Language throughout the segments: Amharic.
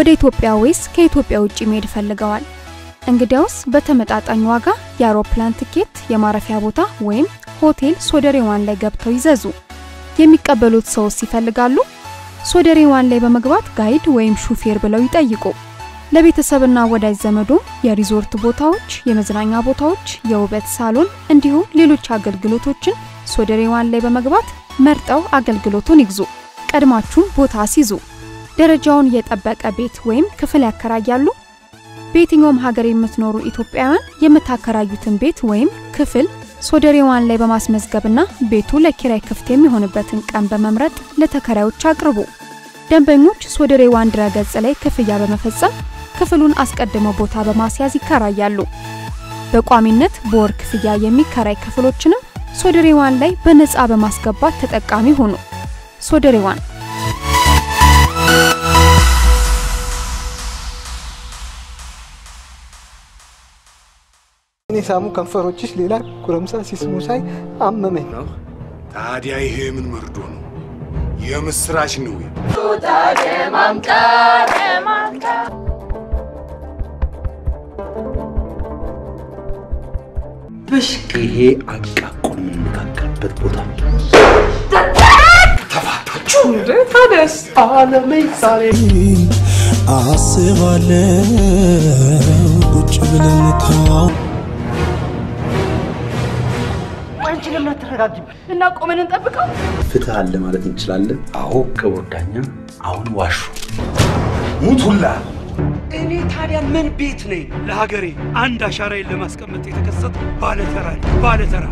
ወደ ኢትዮጵያ ወይስ ከኢትዮጵያ ውጭ መሄድ ፈልገዋል? እንግዲያውስ በተመጣጣኝ ዋጋ የአውሮፕላን ትኬት፣ የማረፊያ ቦታ ወይም ሆቴል ሶደሬ ዋን ላይ ገብተው ይዘዙ። የሚቀበሉት ሰውስ ይፈልጋሉ? ሶደሬ ዋን ላይ በመግባት ጋይድ ወይም ሹፌር ብለው ይጠይቁ። ለቤተሰብና ወዳጅ ዘመዶ የሪዞርት ቦታዎች፣ የመዝናኛ ቦታዎች፣ የውበት ሳሎን እንዲሁም ሌሎች አገልግሎቶችን ሶደሬ ዋን ላይ በመግባት መርጠው አገልግሎቱን ይግዙ። ቀድማችሁም ቦታ አስይዙ። ደረጃውን የጠበቀ ቤት ወይም ክፍል ያከራያሉ? በየትኛውም ሀገር የምትኖሩ ኢትዮጵያውያን የምታከራዩትን ቤት ወይም ክፍል ሶደሬ ዋን ላይ በማስመዝገብና ቤቱ ለኪራይ ክፍት የሚሆንበትን ቀን በመምረጥ ለተከራዮች አቅርቡ። ደንበኞች ሶደሬ ዋን ድረገጽ ላይ ክፍያ በመፈጸም ክፍሉን አስቀድመው ቦታ በማስያዝ ይከራያሉ። በቋሚነት በወር ክፍያ የሚከራይ ክፍሎችንም ሶደሬ ዋን ላይ በነፃ በማስገባት ተጠቃሚ ሆኑ። ሶደሬ ዋን እኔ ሳሙ ከንፈሮችሽ ሌላ ጎረምሳ ሲስሙ ሳይ አመመኝ። ታዲያ ይሄ ምን መርዶ ነው? የምስራች ነው። ብሽቅ ይሄ አቃቁን የምንነጋገርበት ቦታ ተፋታችሁ እንደ ታደስ አለሜ ዛሬ አስባለው ቁጭ ብለን ተዋ አንቺ ለምን አትረጋጊም? እና ቆመን እንጠብቀው። ፍትህ አለ ማለት እንችላለን። አዎ ክቡር ዳኛ፣ አሁን ዋሹ። ሙቱላ እኔ ታዲያ ምን ቤት ነኝ? ለሀገሬ አንድ አሻራዬን ለማስቀመጥ የተከሰተ ባለተራ ነኝ፣ ባለተራ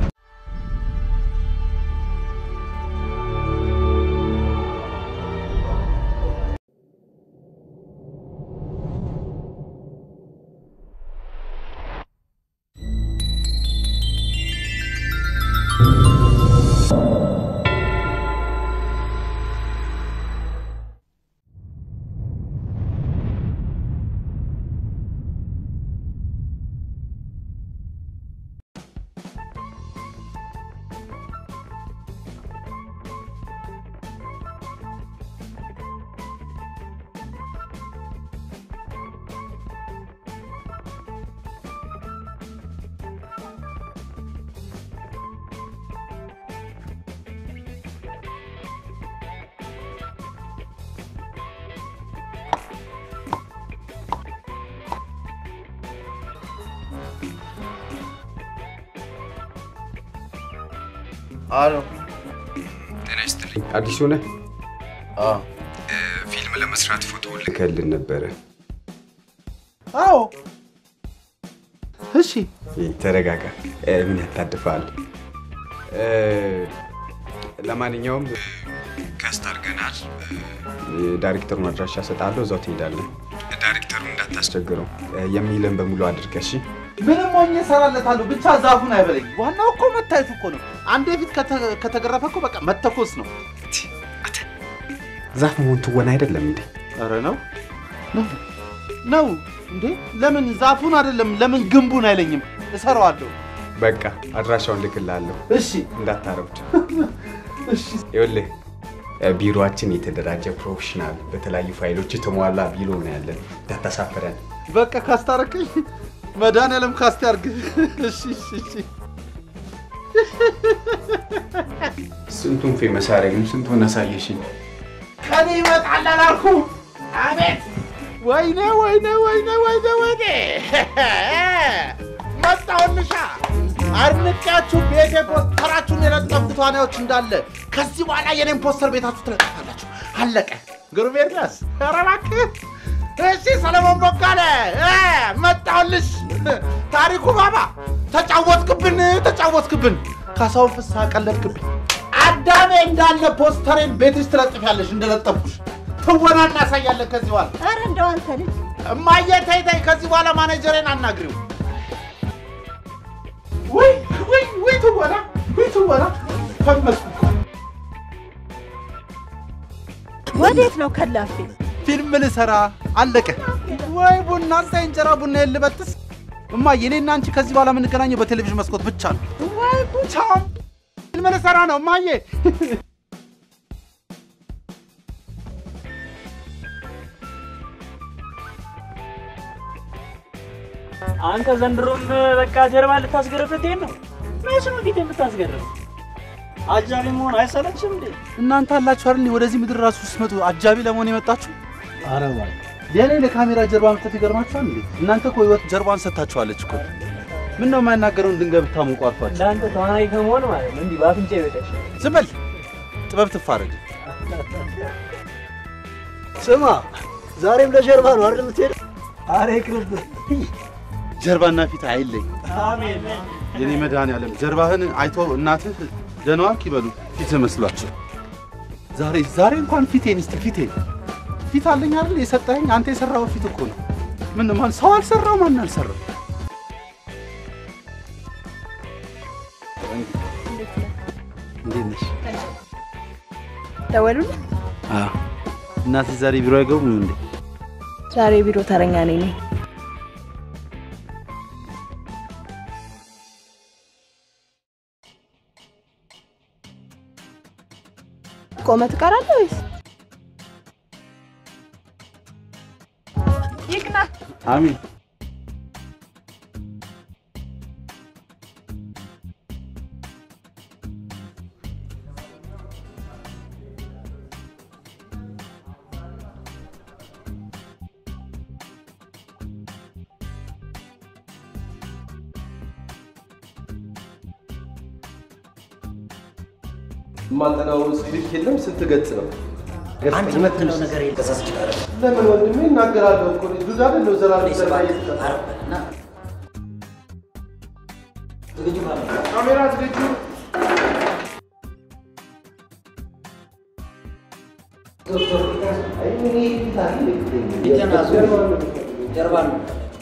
አሎ ጤና ይስጥልኝ። አዲሱ ነህ? ፊልም ለመስራት ፎቶ ልከልን ነበረ። አዎ እሺ ይህ ተረጋጋ። እ፣ ምን ያታድፋል? እ፣ ለማንኛውም ካስት አድርገናል። እ፣ ዳይሬክተሩን አድራሻ እሰጥሃለሁ፣ እዛው ትሄዳለህ። ዳይሬክተሩን እንዳታስቸግረው እ፣ የሚልን በሙሉ አድርገህ እሺ። ምንም ሆኜ እሰራለታለሁ ብቻ ዛፉን አይበለኝ ዋናው እኮ መታየቱ እኮ ነው አንዴ ፊት ከተ- ከተገረፈ እኮ በቃ መተኮስ ነው ዛፍ መሆን ትወና አይደለም እንዴ? ኧረ ነው ነው ነው እንዴ ለምን ዛፉን አይደለም ለምን ግንቡን አይለኝም እሰራዋለሁ በቃ አድራሻውን ልክልሃለሁ፣ እሺ እንዳታረብድ። እሺ ይኸውልህ እ፣ ቢሮአችን የተደራጀ ፕሮፌሽናል፣ በተለያዩ ፋይሎች የተሟላ ቢሮ ነው ያለን። እንዳታሳፍረን። በቃ ካስታረቀኝ መድኃኒዓለም ካስት ያርግ እሺ እሺ እሺ ስንቱን ፌመስ አደረግን፣ ስንቱን አሳየሽኝ። ከኔ ይመጣል አላልኩም? አቤት! ወይኔ ወይኔ ወይኔ ወይኔ ወይኔ! መጣሁልሻ! አድንቄያችሁ ቤቴ ፖስተራችሁን የለጠፉት ተዋናዮች እንዳለ ከዚህ በኋላ የኔን ፖስተር ቤታችሁ ትለጥፋላችሁ። አለቀ። ግሩም ኤርሚያስ፣ ኧረ እባክህ! እሺ ሰለሞን ቦጋለ እ፣ መጣሁልሽ። ታሪኩ ባባ ተጫወትክብን፣ ተጫወትክብን። ካሳሁን ፍስሐ ቀለድክብኝ። አዳሜ እንዳለ ፖስተሬን ቤትሽ ትለጥፊያለሽ እንደለጠፍኩሽ። ትወና እናሳያለን ከዚህ በኋላ። ኧረ እንደው አንተ ልጅ እማዬ ተይ ተይ፣ ከዚህ በኋላ ማኔጀሬን አናግሪው። ውይ ውይ ውይ ትወና ውይ ትወና ፈመስኩ። ወዴት ነው ከላፌ? ፊልም ልሰራ አለቀ። ወይ ቡና አንተ እንጀራ ቡና የልበጥስ እማዬ፣ እኔና አንቺ ከዚህ በኋላ የምንገናኘው በቴሌቪዥን መስኮት ብቻ ነው። ወይ ቻው፣ ፊልም ልሰራ ነው እማዬ። አንተ ዘንድሮም በቃ ጀርባ ልታስገረፍት ነው። መች ነው ፊት የምታስገርፍ? አጃቢ መሆን አይሰለችም እንዴ? እናንተ አላችሁ አይደል ወደዚህ ምድር ራሱ ስትመጡ አጃቢ ለመሆን የመጣችሁ? ኧረ እባክህ የኔ ለካሜራ ጀርባ መስጠት ይገርማችኋል እንዴ? እናንተ እኮ ህይወት ጀርባን ሰጥታችኋለች እኮ። ምን ነው የማይናገረውን ድንጋይ ብታሞቁ አልፏችሁ። ለአንተ ተዋናይ ከመሆን ማለት ነው እንዲህ በአፍንጫ ይበቃሽ። ዝም በል ጥበብ ትፋረድ። ስማ ዛሬም ለጀርባ ነው አይደል የምትሄደው? ኧረ ይቅርብህ። ጀርባና ፊት አይለይ። አሜን። የኔ መድኃኒዓለም ጀርባህን አይቶ እናትህ ደህና ዋልክ ይበሉ ፊትህ መስሏቸው። ዛሬ ዛሬ እንኳን ፊቴን እስቲ ፊቴን ፊት አለኝ አይደል የሰጠኸኝ አንተ የሰራው ፊት እኮ ነው። ምን ማን ሰው አልሰራው ማን አልሰራው? እንዴት ነሽ? ደወሉልህ? አዎ። እናትህ ዛሬ ቢሮ አይገቡም እንዴ? ዛሬ ቢሮ ተረኛ ነኝ እኔ። ቆመህ ትቀራለህ ወይስ? ይቅና። አሚን። የማጠናው ስክሪፕት የለም። ስንት ገጽ ነው? አንተ የምትለው ነገር የለም። ተሳስቻለሁ። ለምን ወንድሜ እናገራለሁ እኮ ዱዳ አይደለሁ። ዘላለም ዘላ ዝግጁ ማለት ነው። ካሜራ ዝግጁ። ፊትህን አዙር። ጀርባ ነው።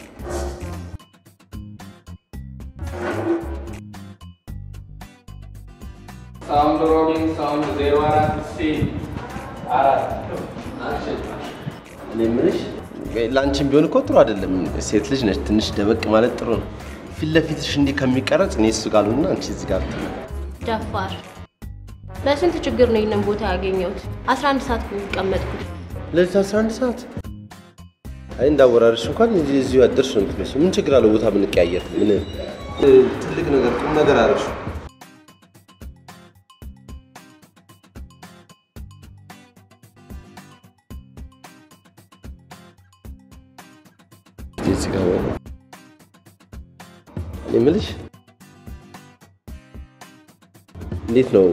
ሳውንድ ሮሊንግ ሳውንድ ዜሮ አራት ሲል አራት አክሽን እኔ የምልሽ ለአንቺም ቢሆን እኮ ጥሩ አይደለም። ሴት ልጅ ነች፣ ትንሽ ደበቅ ማለት ጥሩ ነው። ፊት ለፊትሽ እንዲህ ከሚቀረጽ እኔ እሱ ጋር ልሁንና አንቺ እዚህ ጋር ብትሆኚ። ደፋር ለስንት ችግር ነው ይህንን ቦታ ያገኘሁት? 11 ሰዓት ነው የሚቀመጥኩት። ሌሊት 11 ሰዓት አይ እንዳወራርሽ እንኳን እዚህ እዚሁ ያደርሽ ነው የምትመስለው። ምን ችግር አለው ቦታ ብንቀያየር? ምን እ፣ ትልቅ ነገር ቁም ነገር አደረግሽ። እዚህ ጋር ወይ እኔ የምልሽ እንዴት ነው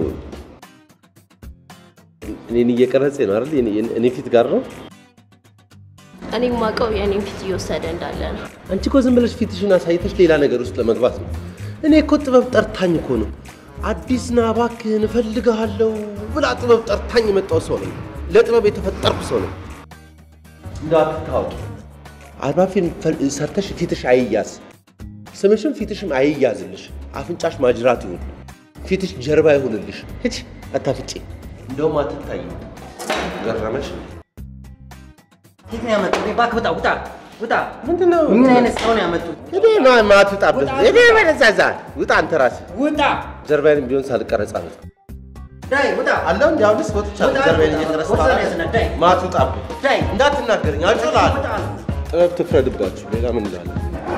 እኔን እየቀረጸ ነው አይደል? እኔ- እኔ ፊት ጋር ነው። እኔ የማውቀው የእኔን ፊት እየወሰደ እንዳለ ነው። አንቺ እኮ ዝም ብለሽ ፊትሽን አሳይተሽ ሌላ ነገር ውስጥ ለመግባት ነው። እኔ እኮ ጥበብ ጠርታኝ እኮ ነው። አዲስ ና እባክህን እፈልግሃለሁ ብላ ጥበብ ጠርታኝ የመጣው ሰው ነው። ለጥበብ የተፈጠርኩ ሰው ነው። እንዳትታወቂ አርባ ፊልም ፈል- ሰርተሽ ፊትሽ አይያዝ፣ ስምሽም ፊትሽም አይያዝልሽ። አፍንጫሽ ማጅራት ይሁን፣ ፊትሽ ጀርባ ይሁንልሽ። ሂጂ አታፍጪ፣ እንደውም አትታይም። ገረመሽ? ፊት ነው ያመጡት። እባክህ ውጣ፣ ውጣ፣ ውጣ። ምንድን ነው? ምን አይነት ሰው ነው ያመጡት? እኔ ማ- ማትውጣበት እኔ ወደዛ እዛ ውጣ፣ አንተ ራስህ ውጣ። ጀርባዬንም ቢሆን ሳልቀረጽ አለት ዳይ ውጣ። አለው እንዲ አሁንስ ወጥቻለሁ። ውጣ። ጀርባዬን እየቀረጽ ወሰን ያዝና ዳይ ማትውጣብህ ዳይ እንዳትናገረኝ አጮልሃለሁ። ውጣ። ጥበብ ትፍረድባችሁ። ሌላ ምን እላለሁ?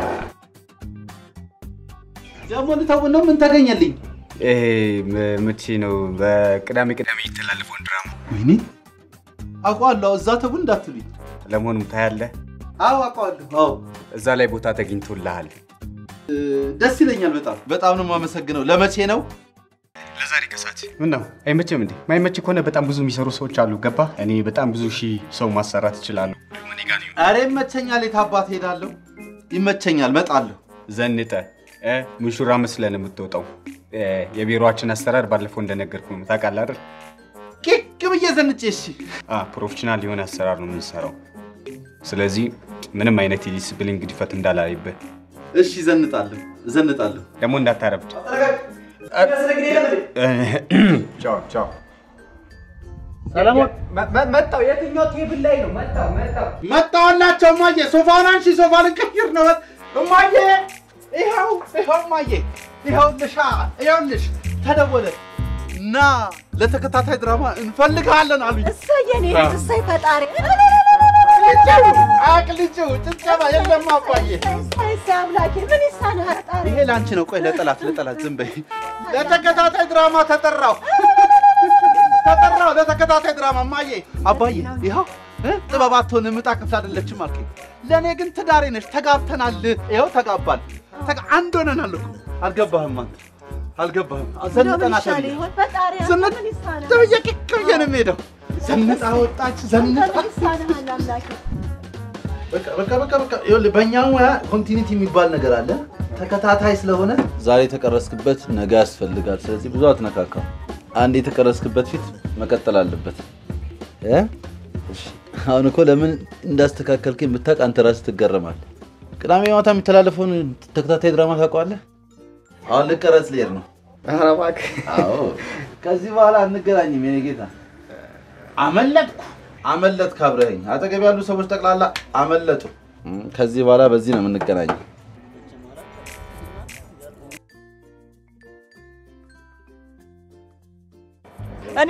ደግሞ ልተውን ነው። ምን ተገኘልኝ? ይሄ ም- መቼ ነው? በቅዳሜ ቅዳሜ የሚተላለፈውን ድራማ ወይኔ አውቀዋለሁ። እዛ ተውን እንዳትሉኝ። ለመሆኑ ታያለህ? አዎ አውቀዋለሁ። አዎ እዛ ላይ ቦታ ተገኝቶልሃል። እ፣ ደስ ይለኛል። በጣም በጣም ነው የማመሰግነው። ለመቼ ነው? ለዛሬ ከሰዓት ምን ነው አይመችም እንዴ? ማይመች ከሆነ በጣም ብዙ የሚሰሩ ሰዎች አሉ። ገባ? እኔ በጣም ብዙ ሺህ ሰው ማሰራት እችላለሁ። ኧረ ይመቸኛል። የት አባት ሄዳለሁ? ይመቸኛል። መጣለሁ። ዘንጠ እ፣ ሙሽራ መስለን የምትወጣው እ፣ የቢሮአችን አሰራር ባለፈው እንደነገርኩ ነው። ታውቃለህ አይደል? ቂቅ ብዬ ዘንጬ። እሺ አ ፕሮፌሽናል የሆነ አሰራር ነው የምንሰራው። ስለዚህ ምንም አይነት የዲስፕሊን ግድፈት እንዳላይብህ። እሺ፣ ዘንጣለሁ፣ ዘንጣለሁ። ደግሞ እንዳታረብድ። ቻው ቻው። ሰለሞን መጣው። የትኛው ቴብል ላይ ነው? መጣው መጣው መጣሁላቸው እማዬ። ሶፋውን አንሺ፣ ሶፋ ልንቀይር ነው። እማዬ ይኸው ይኸው እማዬ ይኸውልሽ፣ ይኸውልሽ ተደወለ እና ለተከታታይ ድራማ እንፈልግሃለን አሉኝ። እሰይ የኔ ልጅ እሰይ ፈጣሪ ልጅው አቅልጭው ጭብጨባ የለም አባዬ። እሰይ እሰይ አምላኬ ምን ይሳናል? ጣሪ ይሄ ለአንቺ ነው። ቆይ ለጠላት ለጠላት ዝም በይ። ለተከታታይ ድራማ ተጠራው ተጠራው ለተከታታይ ድራማ እማዬ አባዬ ይኸው እ? ጥበብ አትሆንም ዕጣ ክፍል አይደለችም አልከኝ። ለእኔ ግን ትዳሬ ነሽ። ተጋብተናል። ይኸው ተጋባል። ተጋ- አንድ ሆነናል እኮ አልገባህም አንተ አልገባህም። ዘንጠና ይሻል ተብዬ ይሆን? ፈጣሪ ዝንጥ ምን ይሳናል? ተብዬ ቂቅ ብዬ ነው የምሄደው። ዘንጣ ወጣች ዘንጣ ምን ይሳናል አምላኬ? በቃ በቃ በቃ በቃ ይኸውልህ በእኛ ሙያ ኮንቲኒቲ የሚባል ነገር አለ። ተከታታይ ስለሆነ ዛሬ የተቀረስክበት ነገ ያስፈልጋል። ስለዚህ ብዙ አትነካካው። አንድ የተቀረስክበት ፊት መቀጠል አለበት እ? እሺ። አሁን እኮ ለምን እንዳስተካከልከኝ ብታውቅ አንተ ራስህ ትገረማለህ። ቅዳሜ ማታ የሚተላለፈውን ተከታታይ ድራማ ታውቀዋለህ? አሁን ልቀረጽ ልሄድ ነው። ኧረ እባክህ። አዎ ከዚህ በኋላ አንገናኝም የኔ ጌታ። አመለጥኩ አመለጥክ አብረኸኝ። አጠገብ ያሉ ሰዎች ጠቅላላ አመለጡ። እም፣ ከዚህ በኋላ በዚህ ነው የምንገናኘው። እኔ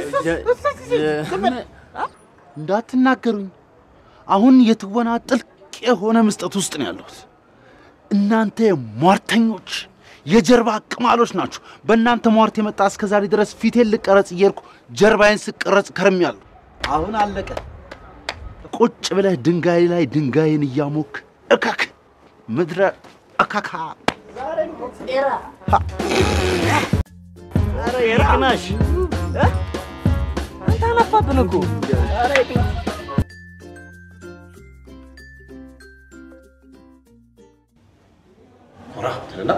እንዳትናገሩኝ። አሁን የትወና ጥልቅ የሆነ ምስጠት ውስጥ ነው ያለሁት። እናንተ ሟርተኞች፣ የጀርባ ቅማሎች ናችሁ። በእናንተ ሟርት የመጣ እስከ ዛሬ ድረስ ፊቴን ልቀረጽ እየሄድኩ ጀርባዬን ስቀረጽ ከርሜያለሁ። አሁን አለቀ። ቁጭ ብለህ ድንጋይ ላይ ድንጋይን እያሞክ እከክ ምድረ እከካ ኧረ ይቅናሽ። እ? አንተ አለፋብን እኮ። ኧረ ይቅና። ሆራ ትልና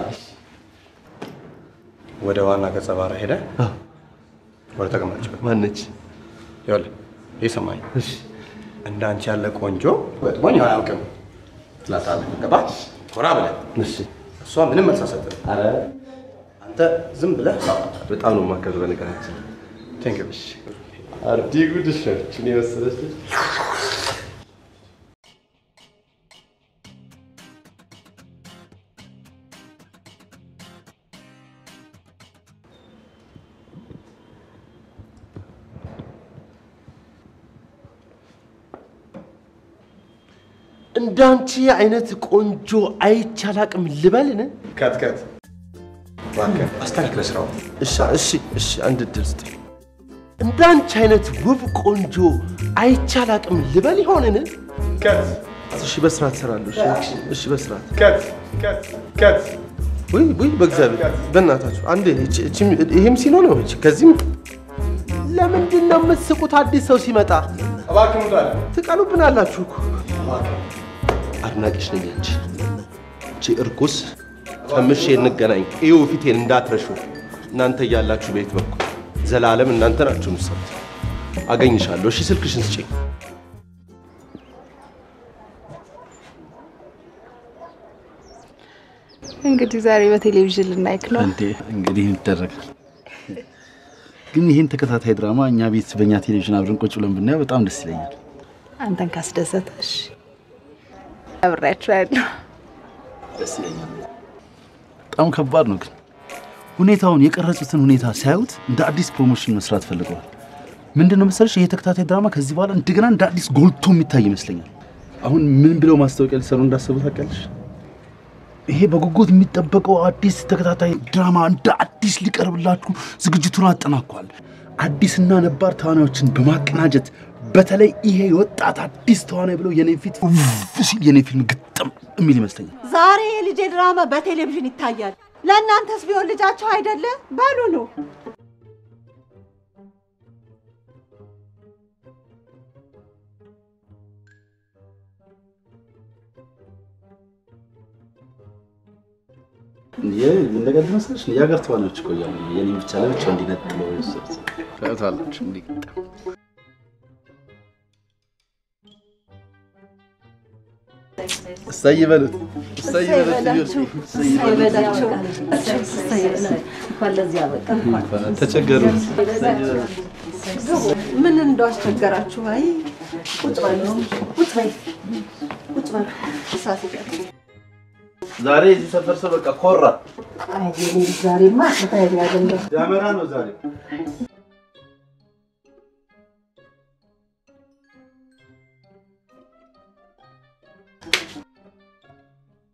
ወደ ዋና ገጸ ባህሪ ሄደ ወደ ተቀማጭበት ማነች? ይኸውልህ ይሰማኝ እንደ አንቺ ያለ ቆንጆ ገጥሞኝ አያውቅም ትላታለህ። ገባህ? ኮራ ብለህ እሺ። እሷ ምንም መልስ አትሰጥም። ኧረ አንተ ዝም ብለህ በጣም ነው የማከብር በነገራችን ላይ። ቴንክ ዩ አርዲ ጉድሽ ነች እኔ መሰለች ልጅ። እንዳንቺ አይነት ቆንጆ አይቼ አላቅም ልበልን? ከት ከት እባክህ አስተካክለህ ስራው። እሺ እሺ እሺ፣ አንድ እድል ስጠኝ። እንዳንቺ አይነት ውብ ቆንጆ አይቼ አላቅም ልበል ይሆንን? ከት እሺ፣ በስርዓት እሰራለሁ። እሺ፣ እሺ፣ በስርዓት ከት ከት ከት ውይ ውይ፣ በእግዚአብሔር በእናታችሁ አንዴ፣ እቺ- እቺ- ይሄም ሲኖ ነው። እቺ ከዚህም ለምንድን ነው የምትስቁት? አዲስ ሰው ሲመጣ እባክህ ሙቷል። ትቀኑብናላችሁ እኮ። አድናቂሽ ነኝ አንቺ። እቺ እርኩስ ቀምሼ እንገናኝ። እዩ ፊቴን እንዳትረሹ። እናንተ እያላችሁ ቤት በኩል ዘላለም እናንተ ናችሁ የምትሰሩት። አገኝሻለሁ። እሺ ስልክሽን ስጪኝ። እንግዲህ ዛሬ በቴሌቪዥን ልናይክ ነው። እንዴ እንግዲህ ይደረጋል። ግን ይህን ተከታታይ ድራማ እኛ ቤት በእኛ ቴሌቪዥን አብረን ቁጭ ብለን ብናየው በጣም ደስ ይለኛል። አንተን ካስደሰተሽ አብሬያችሁ ያለሁ ደስ ይለኛል። በጣም ከባድ ነው ግን ሁኔታውን የቀረጹትን ሁኔታ ሲያዩት እንደ አዲስ ፕሮሞሽን መስራት ፈልገዋል። ምንድን ነው መሰለሽ ይሄ ተከታታይ ድራማ ከዚህ በኋላ እንደገና እንደ አዲስ ጎልቶ የሚታይ ይመስለኛል። አሁን ምን ብለው ማስታወቂያ ሊሰሩ እንዳሰቡ ታውቂያለሽ? ይሄ በጉጉት የሚጠበቀው አዲስ ተከታታይ ድራማ እንደ አዲስ ሊቀርብላችሁ ዝግጅቱን አጠናቋል። አዲስና ነባር ተዋናዮችን በማቀናጀት በተለይ ይሄ የወጣት አዲስ ተዋናይ ብለው የኔን ፊት ውፍ ሲል የኔ ፊልም ግጥም የሚል ይመስለኛል። ዛሬ የልጄ ድራማ በቴሌቪዥን ይታያል። ለእናንተስ ቢሆን ልጃቸው አይደለ? በሉ ነው እንደገና መሰለሽ የሀገር ተዋናዮች እኮ እያሉ የኔን ብቻ ለብቻው እንዲነጥለው ታዩታላችሁ እንዲገጠም እሰይ በሉት፣ እሰይ በሉት ልጆች፣ እሰይ በላቸው። እሰይ በላቸው። እንኳን ለዚህ አበቃ። እንኳን ተቸገሩ። ምን እንደው አስቸገራችሁ? አይ ቁጭ በሉ ቁጭ በሉ ቁጭ በሉ። እሳት ይቀር። ዛሬ የዚህ ሰፈር ሰው በቃ ኮራ። አይ ዛሬማ ስታይል ያገኘው ዳመራ ነው ዛሬ።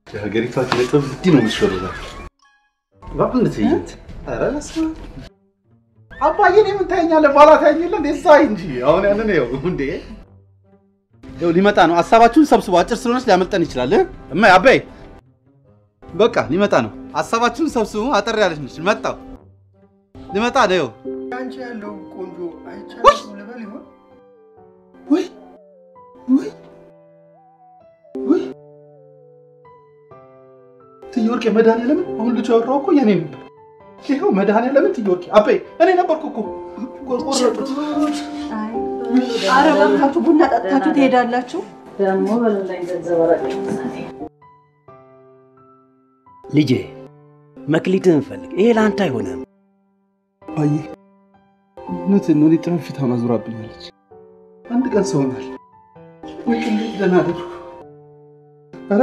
የሀገሪቷ ኪነ ጥበብ እንዲህ ነው የምትሾሩላት። በአንድ ትዕይንት ኧረ በስመ አብ። አባዬ እኔ ምን ታየኛለህ? በኋላ ታየኛለህ እንዴ? ሳይ እንጂ አሁን ያንን ይኸው እንዴ ይኸው ሊመጣ ነው። ሀሳባችሁን ሰብስቡ። አጭር ስለሆነች ሊያመልጠን ይችላል። እ? እማዬ አባዬ በቃ ሊመጣ ነው። ሀሳባችሁን ሰብስቡ። አጠር ያለች ነች። መጣው ሊመጣ ነው። ይኸው አንቺ ያለው ቆንጆ አይቻልም ልበል ይሆን? ወይ ወይ ወይ ትዬ ወርቄ መድኃኒዓለምን አሁን ልጅ ያወራው እኮ የኔ ነበር። ይኸው መድኃኒዓለምን ትዬ ወርቄ አባዬ እኔ ነበርኩ እኮ ቆረጡት። ኧረ እባካችሁ ቡና ጠጥታችሁ ትሄዳላችሁ። ደግሞ በላይ ገንዘብ ልጄ መክሊትህን ፈልግ። ይሄ ለአንተ አይሆንም። አባዬ እውነትህን ነው። እኔ ጥበብ ፊቷን አዙራብኛለች። አንድ ቀን ሰው ሆናል ወይ እንዴት ደህና አደርኩ። ኧረ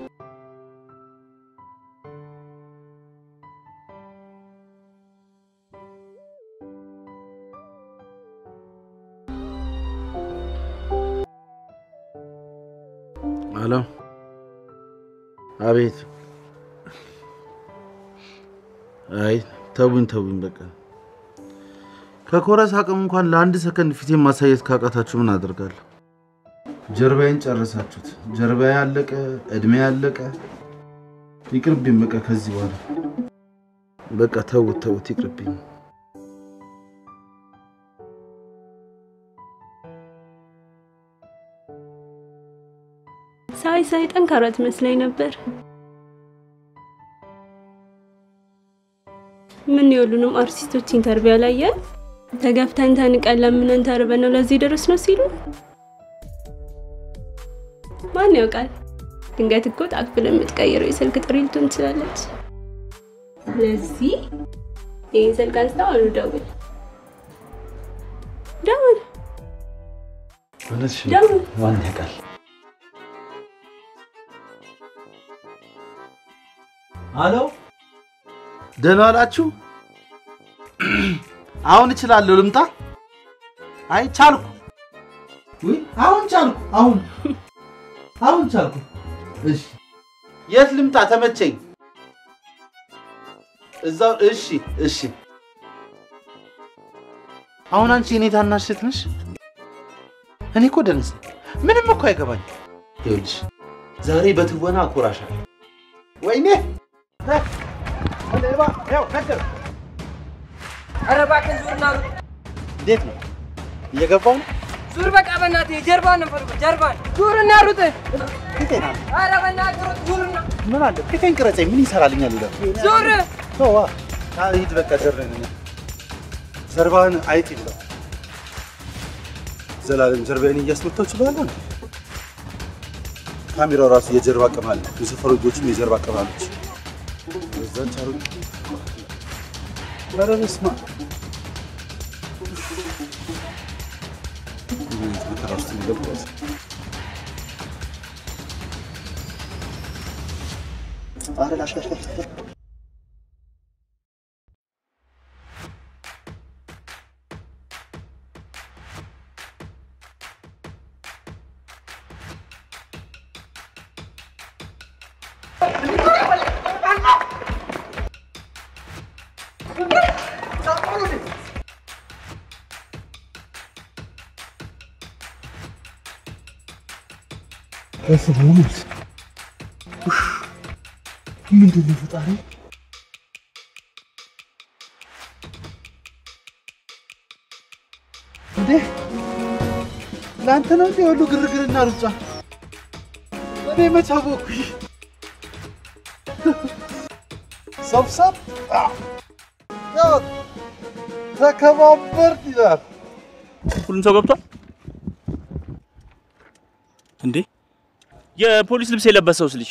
አሎ፣ አቤት። አይ ተውኝ ተውኝ፣ በቃ ከኮረስ አቅም እንኳን ለአንድ ሰከንድ ፊቴን ማሳየት ካቃታችሁ ምን አደርጋለሁ? ጀርባዬን ጨረሳችሁት። ጀርባዬ ያለቀ፣ እድሜ ያለቀ። ይቅርብኝ በቃ ከዚህ በኋላ በቃ ተውት ተውት፣ ይቅርብኝ። ሳይ ሳይ ጠንካራ ትመስለኝ ነበር። ምን የሁሉንም አርቲስቶች ኢንተርቪው ያላየን ተገፍተን ተንቀን ለምነን ተርበን ነው ለዚህ ደረስ ነው ሲሉ ማን ያውቃል? ድንገት እኮ ታክፍል የምትቀይረው የስልክ ጥሪ ልትሆን ትችላለች። ስለዚህ ይህን ስልክ አንስታ አሉ ደውል ደውል እውነትሽ ደውል ነው። ማን ያውቃል? አሎ ደህና ዋላችሁ? አሁን እችላለሁ ልምጣ? አይ ቻልኩ። ውይ አሁን ቻልኩ። አሁን አሁን ቻልኩ። እሺ የት ልምጣ? ተመቸኝ። እዛው እሺ እሺ። አሁን አንቺ የኔ ታናሽ እህት ነሽ? እኔ እኮ ደነስ ምንም እኮ አይገባኝ። ይኸውልሽ ዛሬ በትወና አኮራሻለሁ። ወይኔ ሌባ ያው ነገር ኧረ እባክህ ዙርና ሩጥ። እንዴት ነው እየገባው ነው? ዙር በቃ በእናትህ ጀርባን ነው የምፈልገው፣ ጀርባን ዙርና ሩጥ። ፊቴን አለ ኧረ በእናትህ ሩጥ፣ ዙርና ምን አለ ፊቴን ቅረጸኝ። ምን ይሰራልኛል? ይላል ዙር። ተዋ ሂድ በቃ ጀርበን ጀርባህን አይጥ ይብላው። ዘላለም ጀርባዬን እያስመታው ችላለሁ። ካሜራው ራሱ የጀርባ ቅም አለ። የሰፈሩ ልጆችም የጀርባ ቅም አለች። በዛች አሩ ኧረ በስመ አብ ምን አይነት መከራ ውስጥ ነው የገባሁት? ኧረ ላሽ ላሽ ላሽ በስመአብ ምንድን ነው ፈጣሪ? እንዴ ለአንተ ነው እንዴ ሁሉ ግርግርና ሩጫ? እኔ መች አወኩኝ? ሰብሰብ ያው ተከባበር ይላል። ሁሉም ሰው ገብቷል እንዴ? የፖሊስ ልብስ የለበሰውስ ልጅ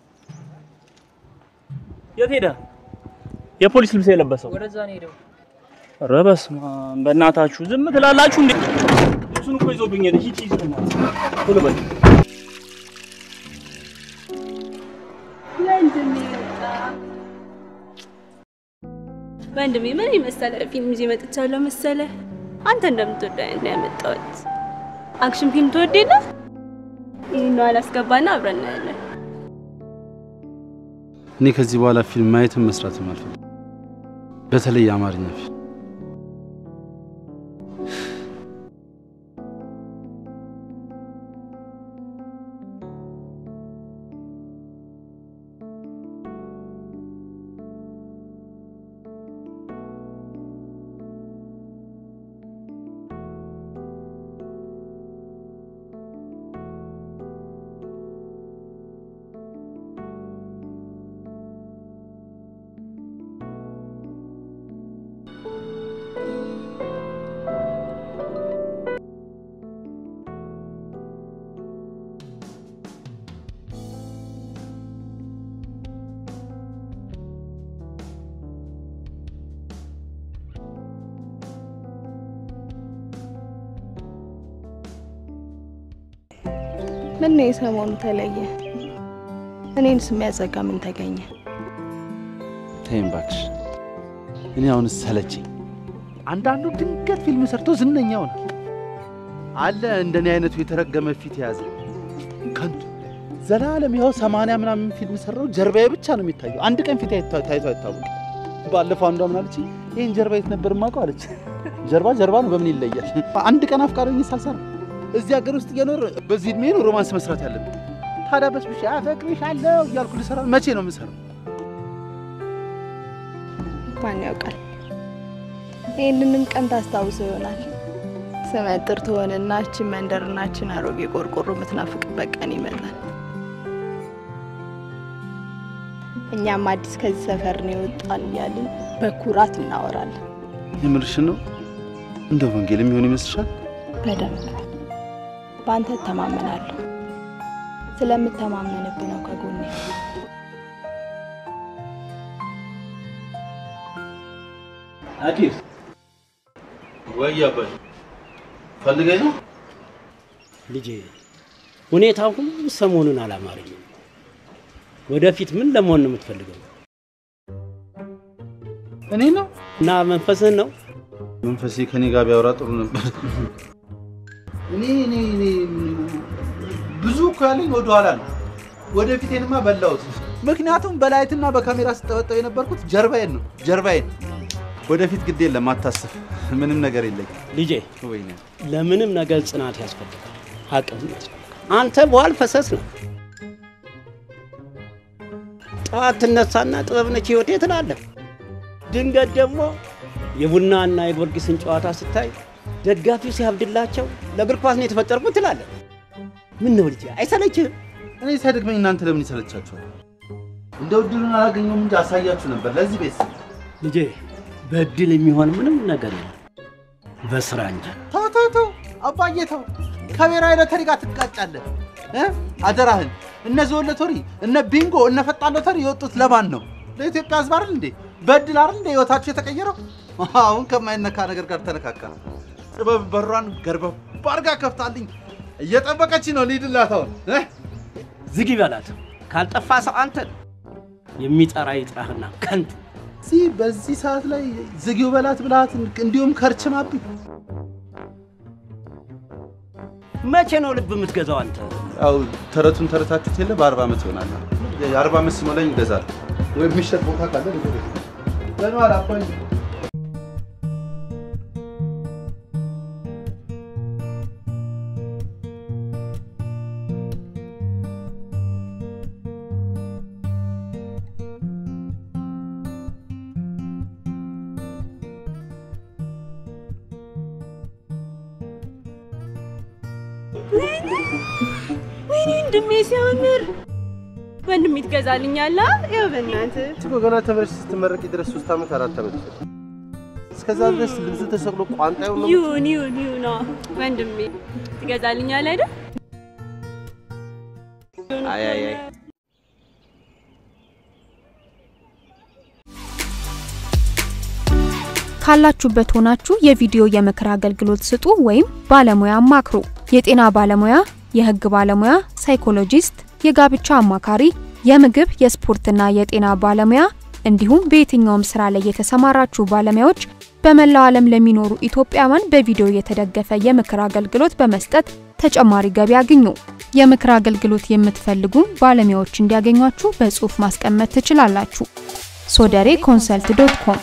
የት ሄደ? የፖሊስ ልብስ የለበሰው ወደዛ ነው ሄደው። ኧረ በስመ አብ! በእናታችሁ ዝም ትላላችሁ እንዴ? ልብሱን እኮ ይዞብኝ ሄደ። ሂድ ሂድ፣ በእናትህ ቶሎ በል። ወንድሜ ወጣ። ወንድሜ ምን የመሰለ ፊልም ይዤ መጥቻለሁ መሰለ። አንተ እንደምትወደው አይነት ነው ያመጣሁት። አክሽን ፊልም ትወድ የለ? ይህን ነው አላስገባና አብረን እናያለን። እኔ ከዚህ በኋላ ፊልም ማየትም መስራትም አልፈልግም። በተለይ የአማርኛ ፊልም። ምን ነው የሰሞኑ ተለየ? እኔንስ የሚያዘጋ ምን ተገኘ? ተይም እባክሽ። እኔ አሁንስ ሰለቸኝ። አንዳንዱ ድንገት ፊልም ሰርቶ ዝነኛ ሆነ አለ። እንደኔ አይነቱ የተረገመ ፊት የያዘ ከንቱ ዘላለም ይኸው ሰማንያ ምናምን ፊልም ሰራው፣ ጀርባዬ ብቻ ነው የሚታየው። አንድ ቀን ፊት ታይቶ አይታወቅም። ባለፈው አንዷ ምን አለች? ይህን ጀርባ የት ነበር የማውቀው አለች። ጀርባ ጀርባ ነው፣ በምን ይለያል? አንድ ቀን አፍቃሪ ሆኜ ሳልሰራ እዚህ ሀገር ውስጥ እየኖር በዚህ እድሜ ነው ሮማንስ መስራት ያለብን። ታዲያ በስብሽ አፈቅርሻለሁ እያልኩ ልሰራ መቼ ነው የምሰራው? ማን ያውቃል? ይህንንም ቀን ታስታውሰው ይሆናል። ስመጥር ትሆንና እችን መንደርናችን አሮጌ ቆርቆሮ የምትናፍቅበት ቀን ይመጣል። እኛም አዲስ ከዚህ ሰፈር ነው የወጣን እያልን በኩራት እናወራለን። የምርሽን ነው? እንደ ወንጌል የሚሆን ይመስልሻል? በደንብ በአንተ እተማመናለሁ። ስለምተማመንብህ ነው ከጎኔ። አዲስ ወይ አባይ ፈልገኝ ነው ልጄ። ሁኔታው ሁሉ ሰሞኑን አላማረኝም። ወደፊት ምን ለመሆን ነው የምትፈልገው? እኔ ነው እና መንፈስህን ነው? መንፈሴ ከኔ ጋር ቢያወራ ጥሩ ነበር። እኔ እኔ እኔ ብዙ እኮ ያለኝ ወደኋላ ነው። ወደፊቴንማ በላሁት። ምክንያቱም በላይትና በካሜራ ስጠበጠብ የነበርኩት ጀርባዬን ነው ጀርባዬን። ወደፊት ግድ የለም አታስብ። ምንም ነገር የለኝ ልጄ። ወይኔ ለምንም ነገር ጽናት ያስፈልጋል፣ አቅም ያስፈልጋል። አንተ በኋል ፈሰስ ነው። ጠዋት ትነሳና ጥበብ ነች ህይወቴ ትላለህ። ድንገት ደግሞ የቡናና የጊዮርጊስን ጨዋታ ስታይ ደጋፊው ሲያብድላቸው ለእግር ኳስ ነው የተፈጠርኩት ትላለህ። ምን ነው ልጄ አይሰለችህም? እኔ ሳይደግመኝ እናንተ ለምን ይሰለቻችኋል? እንደው እድሉን አላገኘሁም እንጂ አሳያችሁ ነበር ለዚህ ቤት ልጄ በእድል የሚሆን ምንም ነገር የለም፣ በስራ እንጂ። ተው ተው ተው አባዬ ተው። ከብሔራዊ ሎተሪ ጋር ትጋጫለህ እ አደራህን። እነ ዞን ሎተሪ፣ እነ ቢንጎ፣ እነ ፈጣን ሎተሪ የወጡት ለማን ነው? ለኢትዮጵያ ሕዝብ አይደል እንዴ? በእድል አይደል እንዴ ህይወታችሁ የተቀየረው? አሁን ከማይነካ ነገር ጋር ተነካካ። ጥበብ በሯን ገርበብ አድርጋ ከፍታልኝ እየጠበቀች ነው። ልሂድላት አሁን እ ዝግ ይበላት። ካልጠፋ ሰው አንተን የሚጠራ ይጥራህና ከንቱ እዚህ በዚህ ሰዓት ላይ ዝጊው በላት ብላት እንዲሁም ከርችማብኝ። መቼ ነው ልብ የምትገዛው አንተ? ያው ተረቱን ተረታችሁት የለ በአርባ ዓመት ይሆናል። የአርባ ዓመት ሲሞላኝ ይገዛል ወይ የሚሸጥ ቦታ ካለ ለነዋል አባይ ወይኔ ወንድሜ ሲያምር ወንድሜ ትገዛልኛለህ? ያው በእናትህ እኮ ገና ተመልሰሽ ስትመረቂ ድረስ ሶስት ዓመት አራት ዓመት ይፈጅ። እስከዛ ድረስ ልብሱ ተሰቅሎ ቋንጣ ይሁን ነው ይሁን ይሁን ይሁን አዎ። ወንድሜ ትገዛልኛለህ አይደል? አይ አይ አይ ካላችሁበት ሆናችሁ የቪዲዮ የምክር አገልግሎት ስጡ ወይም ባለሙያ አማክሩ። የጤና ባለሙያ፣ የህግ ባለሙያ፣ ሳይኮሎጂስት፣ የጋብቻ አማካሪ፣ የምግብ የስፖርትና የጤና ባለሙያ እንዲሁም በየትኛውም ስራ ላይ የተሰማራችሁ ባለሙያዎች በመላው ዓለም ለሚኖሩ ኢትዮጵያውያን በቪዲዮ የተደገፈ የምክር አገልግሎት በመስጠት ተጨማሪ ገቢ ያግኙ። የምክር አገልግሎት የምትፈልጉ ባለሙያዎች እንዲያገኟችሁ በጽሁፍ ማስቀመጥ ትችላላችሁ። ሶደሬ ኮንሰልት ዶት ኮም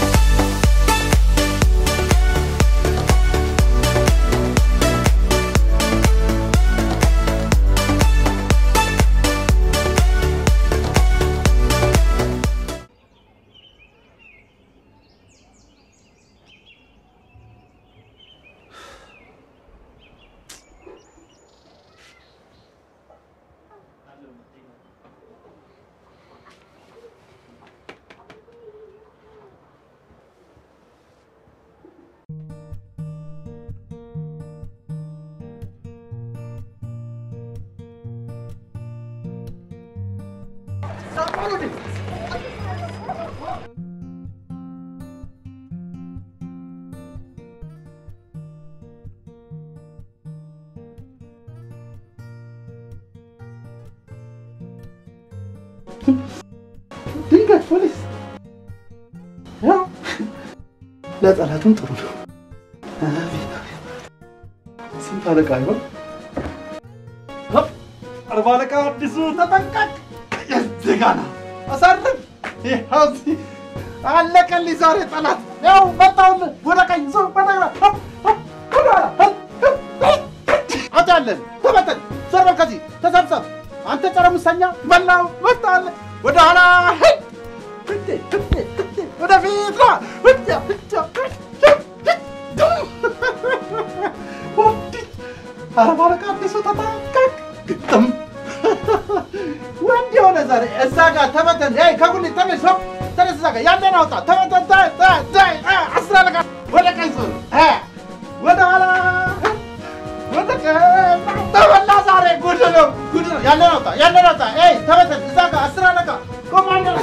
ድንገት ፖሊስ ያው ለጠላቱም ጥሩ ነው። አቤት አቤት! ስንት አለቃ ይሆን? አርባ አለቃ አዲሱ ተጠንቀቅ! የዚህ ጋ ና አሳርፍ! ይኸው እዚህ አለቀልኝ ዛሬ ጠላት። ያው መጣሁልህ። ወደ ቀኝ ዞር፣ ወደ ግራ፣ ሆፕ፣ ሆፕ፣ ወደ ኋላ፣ ሆፕ፣ ሆፕ፣ ሆፕ። አውጣለን፣ ተበተን፣ ዞር በል ከዚህ ተሰብሰብ። አንተ ጸረ ሙሰኛ በላው መጣለህ። ወደ ኋላ ሂድ፣ ሂድ፣ ሂድ፣ ሂድ፣ ወደፊት ና፣ ወዲያ፣ ወዲያ፣ ወዲህ። አርባ አለቃ አዲሱ ተጠንቀቅ! ግጥም ወንድ የሆነ ዛሬ እዛ ጋር ተበተን። ይ ከጉሊት ተነስ፣ ሆፕ፣ ተነስ፣ እዛ ጋር ያለን አውጣ፣ ተበተን፣ ታይ፣ ታይ፣ ታይ፣ አ፣ አስር አለቃ ወደ ቀኝ ዞር፣ አ፣ ወደ ኋላ ወደ ቀኝ ተበላ። ዛሬ ጉድ ነው፣ ጉድ ነው። ያለን አውጣ፣ ያለን አውጣ። ይ ተበተን፣ እዛ ጋር አስር አለቃ ኮማንደር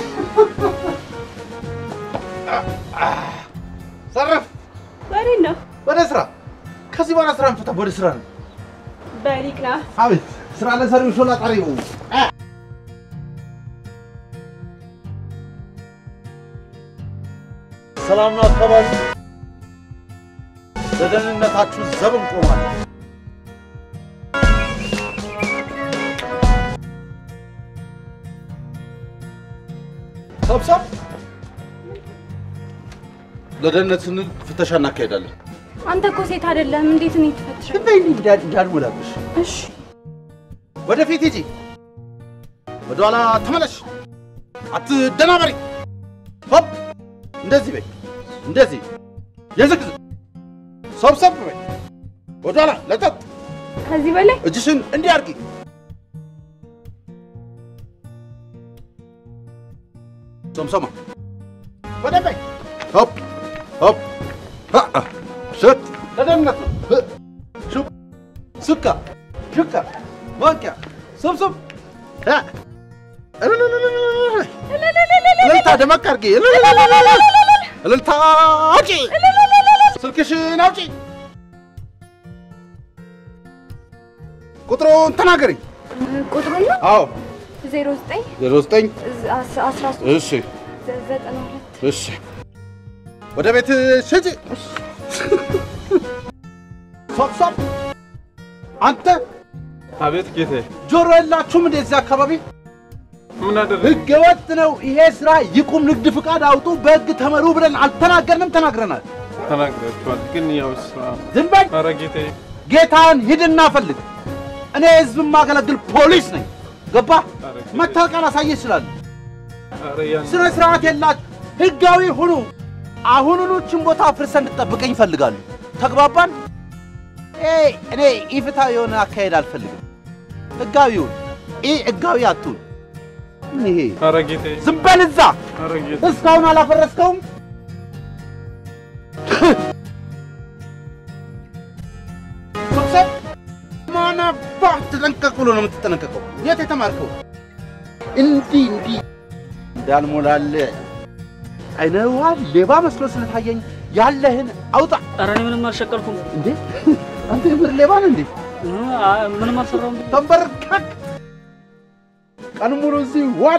ሰረፍ ወዴት ነው? ወደ ስራ። ከዚህ በኋላ ስራ እንፈታ፣ ወደ ስራ ነው። በሊቅ ና አቤት ስራ ለሰሪው ሾላ ጠሪው ሰላምና አካባቢ ለደህንነታችሁ ዘብ እንቆማለን። ሰብሰብ ለደህንነት ስንል ፍተሻ እናካሄዳለን። አንተ እኮ ሴት አይደለም። እንዴት እኔ ትፈትሻለህ? በይ እንዳልሞላብሽ። እሺ ወደፊት ሂጂ፣ ወደኋላ ተመለሽ፣ አትደናበሪ። ሆፕ እንደዚህ በይ፣ እንደዚህ የዝግዝ ሰብሰብ በይ፣ ወደኋላ ለጠጥ። ከዚህ በላይ እጅሽን እንዲህ አድርጊ። ሶምሶማ ወደ በይ፣ ሆፕ ሆፕ፣ አ ሽት ለደህንነት ነው። ሹ ሱካ ሹካ ማንኪያ ሰብሰብ እልልታ ደመቅ አድርጊ። እልልታ አውጪ፣ ስልክሽን አውጪ፣ ቁጥሩን ተናገሪ። ቁጥሩን ነው አዎ ዜሮ ዘጠኝ ዜሮ ዘጠኝ አስራ ሶስት እሺ ዘጠና ሁለት እሺ ወደ ቤት ሽጪ። ሶብሶብ አንተ አቤት ጌታዬ። ጆሮ የላችሁም እንደዚህ አካባቢ ምን አደረግ? ህገ ወጥ ነው ይሄ ስራ ይቁም፣ ንግድ ፍቃድ አውጡ፣ በህግ ተመሩ ብለን አልተናገርንም? ተናግረናል። ተናግራችኋል፣ ግን ያው ስራ ዝም በል። ኧረ ጌታዬ ጌታን ሂድና ፈልግ። እኔ ህዝብ የማገለግል ፖሊስ ነኝ። ገባ? መታወቂያ ላሳየህ እችላለሁ። ኧረ ያን ስነ ስርዓት የላችሁ። ህጋዊ ሁኑ። አሁኑኑ ችን ቦታ አፍርሰህ እንድጠብቀኝ ይፈልጋሉ። ተግባባን? ኤይ እኔ ኢፍትሐዊ የሆነ አካሄድ አልፈልግም። ህጋዊውን ኢ ህጋዊ አትሁን። ምን ይሄ? ኧረ ጌታዬ ዝም በል እዛ። ኧረ ጌታዬ እስካሁን አላፈረስከውም? መክሰብ ማን አባህ ተጠንቀቅ ብሎ ነው የምትጠነቀቀው? የት የተማርከው? እንዲህ እንዲህ እንዳልሞላልህ አይነ ውሃ ሌባ መስሎ ስለታየኝ ያለህን አውጣ። ኧረ እኔ ምንም አልሸቀልኩም። እንዴ አንተ የምር ሌባ ነህ እንዴ? ምንም አልሰራሁም። ተንበርከክ። ቀን ሙሉ እዚህ ዋል።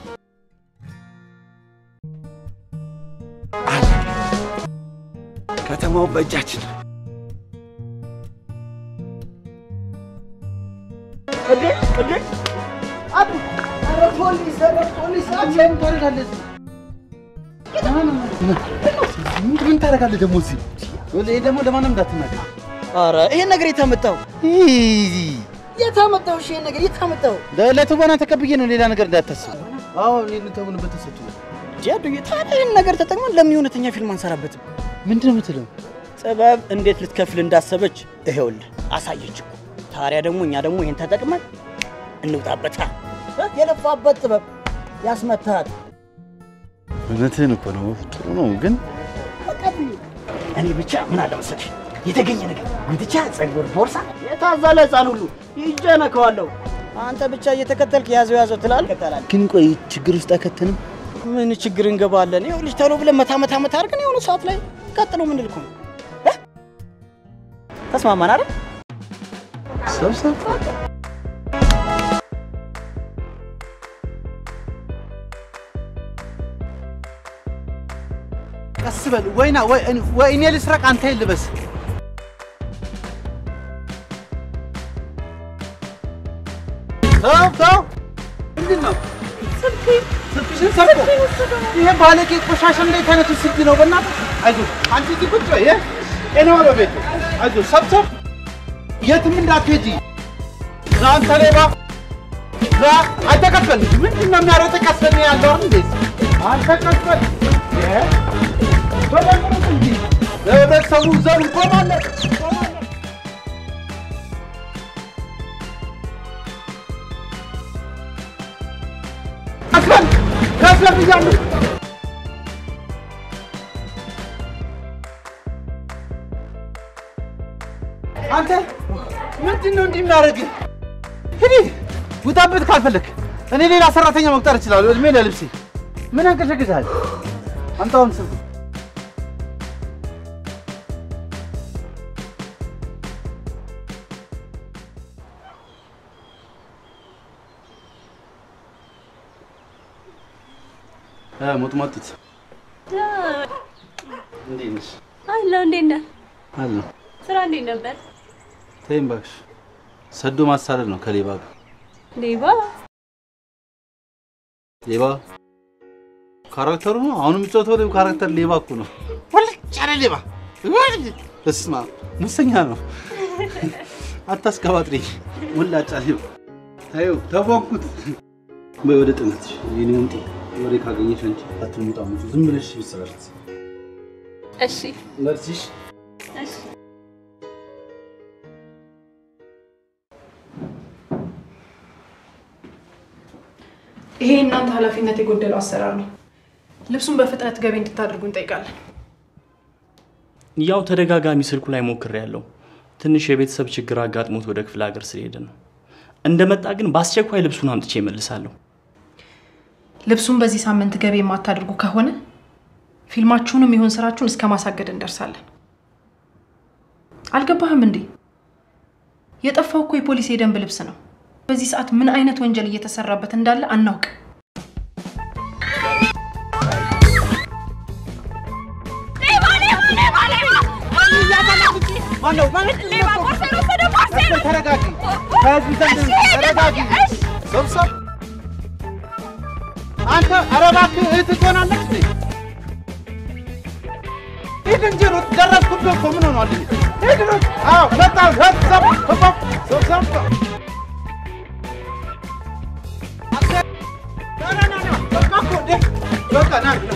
ከተማው በእጃችን ነው። እንዴ እንዴ አቡ ኧረ ፖሊስ ኧረ ፖሊስ አንተ ምን ታደርጋለህ እዚህ? ምን- ምን ታደርጋለህ ደግሞ እዚህ? ይሄ ደግሞ ለማንም እንዳትናገር። ኧረ ይሄን ነገር የታመጣው የታመጣው? እሺ ይሄን ነገር የታመጣው? ለ- ለትወና ተቀብዬ ነው፣ ሌላ ነገር እንዳታስብ። አዎ እኔ ልተውንበት ተሰጥቶ ጃዱዬ፣ ታዲያ ይህን ነገር ተጠቅመን ለምን የእውነተኛ ፊልም አንሰራበትም? ምንድን ነው የምትለው? ጥበብ እንዴት ልትከፍል እንዳሰበች ይሄውልህ አሳየች እኮ። ታዲያ ደግሞ እኛ ደግሞ ይሄን ተጠቅመን እንውጣበታ። የለፋበት ጥበብ ያስመታል። እውነትህን እኮ ነው። ጥሩ ነው ግን እኔ ብቻ ምን አለ መሰለሽ የተገኘ ነገር ጉትቻ፣ ጸጉር፣ ቦርሳ የታዘለ ህፃን ሁሉ ይዤ ነከዋለሁ። አንተ ብቻ እየተከተልክ ያዘው ያዘው ትላለህ። ይቀጥላል። ግን ቆይ ችግር ውስጥ አይከተንም? ምን ችግር እንገባለን? ይኸውልሽ ቶሎ ብለን መታ መታ መታ አድርገን የሆነ ሰዓት ላይ ቀጥሎ ምን ልኩ ነው እ? ተስማማን አይደል? ሰብሰብ ቀስ በል ወይና ወይ ወይ እኔ ልስረቅ አንተ ልበስ። ተው ተው፣ ምንድን ነው ስልክሽን ሰርቆ? ይሄ ባለጌ ቆሻሻ እንዴት አይነቱ ስልክ ነው? በእናትህ አይዞህ፣ አንቺ እዚህ ቁጭ በይ። ጤና ነው ቤቱ። አይዞህ፣ ሰብሰብ፣ የትም እንዳትሄጂ። ና አንተ ሌባ፣ ና አንተ ቀስ በል። ምንድን ነው የሚያሮጥህ? ቀስ በል ነው ያለው አይደል እንዴ? አንተ ቀስ በል። እ? በደንብ እንጂ ለህብረተሰቡ ዘብ ቆማለህ ከፍለን ከፍለን ብያለሁ። አንተ ምንድን ነው እንዲህ የሚያደርግህ? ሂድ ውጣበት ካልፈለክ። እኔ ሌላ ሰራተኛ መቅጠር እችላለሁ። እድሜ ለልብሴ ምን ያንቀሸቅሻል? አምጣውን ስልኩ ሞጥሞጢት እንዴት ነሽ? አለሁ። እንዴት ነህ? አለሁ። ስራ እንዴት ነበር? ተይኝ እባክሽ። ሰዶ ማሳደድ ነው ከሌባ ጋር። ሌባ ሌባ ካራክተሩ ነው። አሁን የሚጫወተው ካራክተር ሌባ እኮ ነው። ወልጭ ያለ ሌባ። በስመ አብ ሙሰኛ ነው። አታስቀባጥሪ። ወላጫ ሌባ። ታዩ ተቧኩት። በይ ወደ ጥናትሽ። የኔ ወንጤ ወሬ ካገኘሽ አንቺ አትሙጣሙጭ። ዝም ብለሽ ይሰራል። እሺ መርሲሽ እሺ ይሄ እናንተ ኃላፊነት የጎደለው አሰራር ነው። ልብሱን በፍጥነት ገቢ እንድታደርጉ እንጠይቃለን። ያው ተደጋጋሚ ስልኩ ላይ ሞክሬ ያለው ትንሽ የቤተሰብ ችግር አጋጥሞት ወደ ክፍለ ሀገር ስለሄደ ነው። እንደመጣ ግን በአስቸኳይ ልብሱን አምጥቼ እመልሳለሁ። ልብሱን በዚህ ሳምንት ገቢ የማታደርጉ ከሆነ ፊልማችሁንም ይሁን ስራችሁን እስከ ማሳገድ እንደርሳለን። አልገባህም እንዴ? የጠፋው እኮ የፖሊስ የደንብ ልብስ ነው። በዚህ ሰዓት ምን አይነት ወንጀል እየተሰራበት እንዳለ አናውቅም። ተረጋጊ። ከህዝብ ዘንድ ተረጋጊ። ሰብሰብ አንተ ኧረ እባክህ እህትህ ትሆናለች እንዴ? ሂድ እንጂ ሩጥ፣ ደረስኩብህ እኮ ምን ሆኗል? ሂድ ሩጥ። አዎ መጣሁ። ሰብሰብ ሰብሰብ ሰብሰብ በቃ ና ና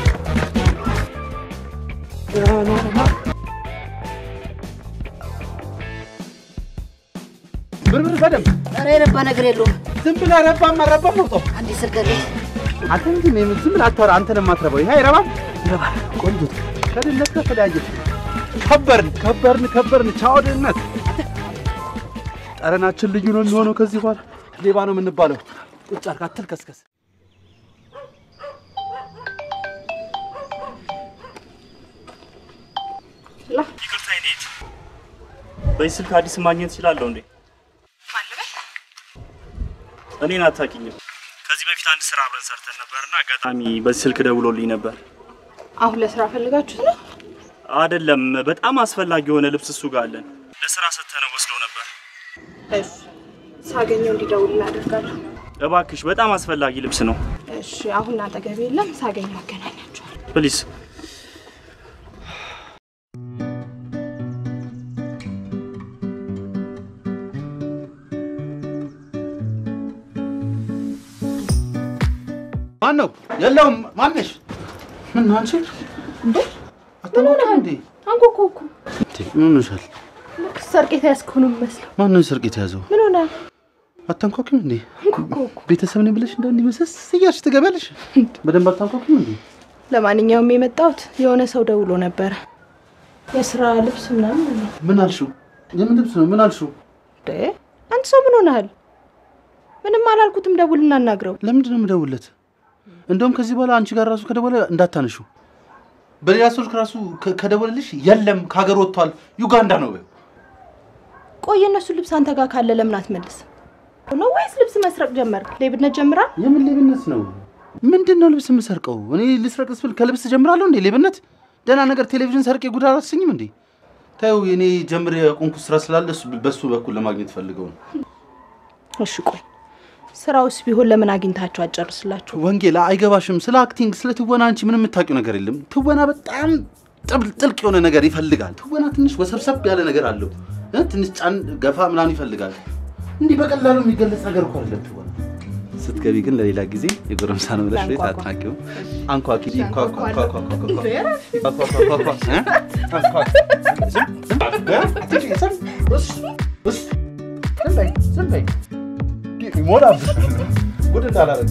ብርብር በደንብ ኧረ የረባ ነገር የለውም። ዝም ብለህ ረባም አልረባም አውጣው። አንዴ ስልከልኝ አንተ እንጂ ምን ዝም ብለህ አታወራ። አንተ ነው የማትረባው። ይሄ አይረባም። ይረባል። ቆንጆ ከድህነት ከተለያየ ከበርን ከበርን ከበርን። ቻው ድህነት። ጠረናችን ልዩ ነው የሚሆነው ከዚህ በኋላ ሌባ ነው የምንባለው። ቁጭ አድርግ፣ አትልከስከስ። ይቅርታ ይኔት በዚህ ስልክ አዲስ ማግኘት እችላለሁ እንዴ? እኔን አታውቂኝም። ከዚህ በፊት አንድ ስራ አብረን ሰርተን ነበርና አጋጣሚ በዚህ ስልክ ደውሎልኝ ነበር። አሁን ለስራ ፈልጋችሁት ነው? አይደለም፣ በጣም አስፈላጊ የሆነ ልብስ እሱ ጋር አለን። ለስራ ሰተነው ወስዶ ነበር። እሺ ሳገኘው እንዲደውል እናደርጋለሁ። እባክሽ በጣም አስፈላጊ ልብስ ነው። እሺ፣ አሁን አጠገቤ የለም። ሳገኘው አገናኛቸዋል። ፕሊዝ ማን ነው? የለውም። ማነሽ? ምን ነው አንቺ? እንዴ ምን ሆነህ እንዴ? አንኮኮ እኮ ምን ሆነሻል? ልክ ሰርቅ የተያዝከው ነው የሚመስለው። ማን ነው ሰርቅ የተያዘው? ምን ሆነ? አታንኳኪም እንዴ? ቤተሰብ ነኝ ብለሽ እንደ እንዲህ መሰስ እያልሽ ትገቢያለሽ? በደንብ አታንኳኪም እንዴ? ለማንኛውም የመጣሁት የሆነ ሰው ደውሎ ነበረ። የስራ ልብስ ምናምን አለ። ምን አልሽው? የምን ልብስ ነው? ምን አልሽው? እንዴ አንተ ሰው ምን ሆነሃል? ምንም አላልኩትም። ደውል እናናግረው። ለምንድን ነው የምደውልለት? እንደውም ከዚህ በኋላ አንቺ ጋር ራሱ ከደወለ እንዳታነሹ። በሌላ ስልክ ራሱ ከ- ከደወለልሽ የለም ከሀገር ወጥቷል ዩጋንዳ ነው በይው። ቆይ የእነሱ ልብስ አንተ ጋር ካለ ለምን አትመልስ ነው ወይስ ልብስ መስረቅ ጀመርክ? ሌብነት ጀምራል? የምን ሌብነት ነው? ምንድን ነው ልብስ የምሰርቀው? እኔ ልስረቅ ስብል ከልብስ ጀምራለሁ እንዴ? ሌብነት ደህና ነገር ቴሌቪዥን ሰርቄ ጉድ አላሰኝም እንዴ? ታዩ የኔ ጀምር የቆንኩት ስራ ስላለ እሱ- በሱ በኩል ለማግኘት ፈልገው ነው። እሺ ቆይ ስራውስ ቢሆን ለምን አግኝታችሁ አጨርስላችሁ? ወንጌላ አይገባሽም። ስለ አክቲንግ ስለ ትወና አንቺ ምንም የምታውቂው ነገር የለም። ትወና በጣም ጥብ- ጥልቅ የሆነ ነገር ይፈልጋል። ትወና ትንሽ ወሰብሰብ ያለ ነገር አለው እ? ትንሽ ጫን ገፋ ምናምን ይፈልጋል። እንዲህ በቀላሉ የሚገለጽ ነገር እኮ አይደለም ትወና። ስትገቢ ግን ለሌላ ጊዜ የጎረምሳ ነው ብለሽ ቤት አትናቂው። አንኳኪ ኳ- ኳ- ኳ- ኳ- ኳ- ኳ- ኳ- ኳ- ኳ- ኳ- ኳ- እ? አንኳኪ። ዝም እ? አትንሽ፣ ዝም። ውስ፣ ውስ። ዝም በይ፣ ዝም በይ። ይሞላብሽ ጉድ እንዳላረግ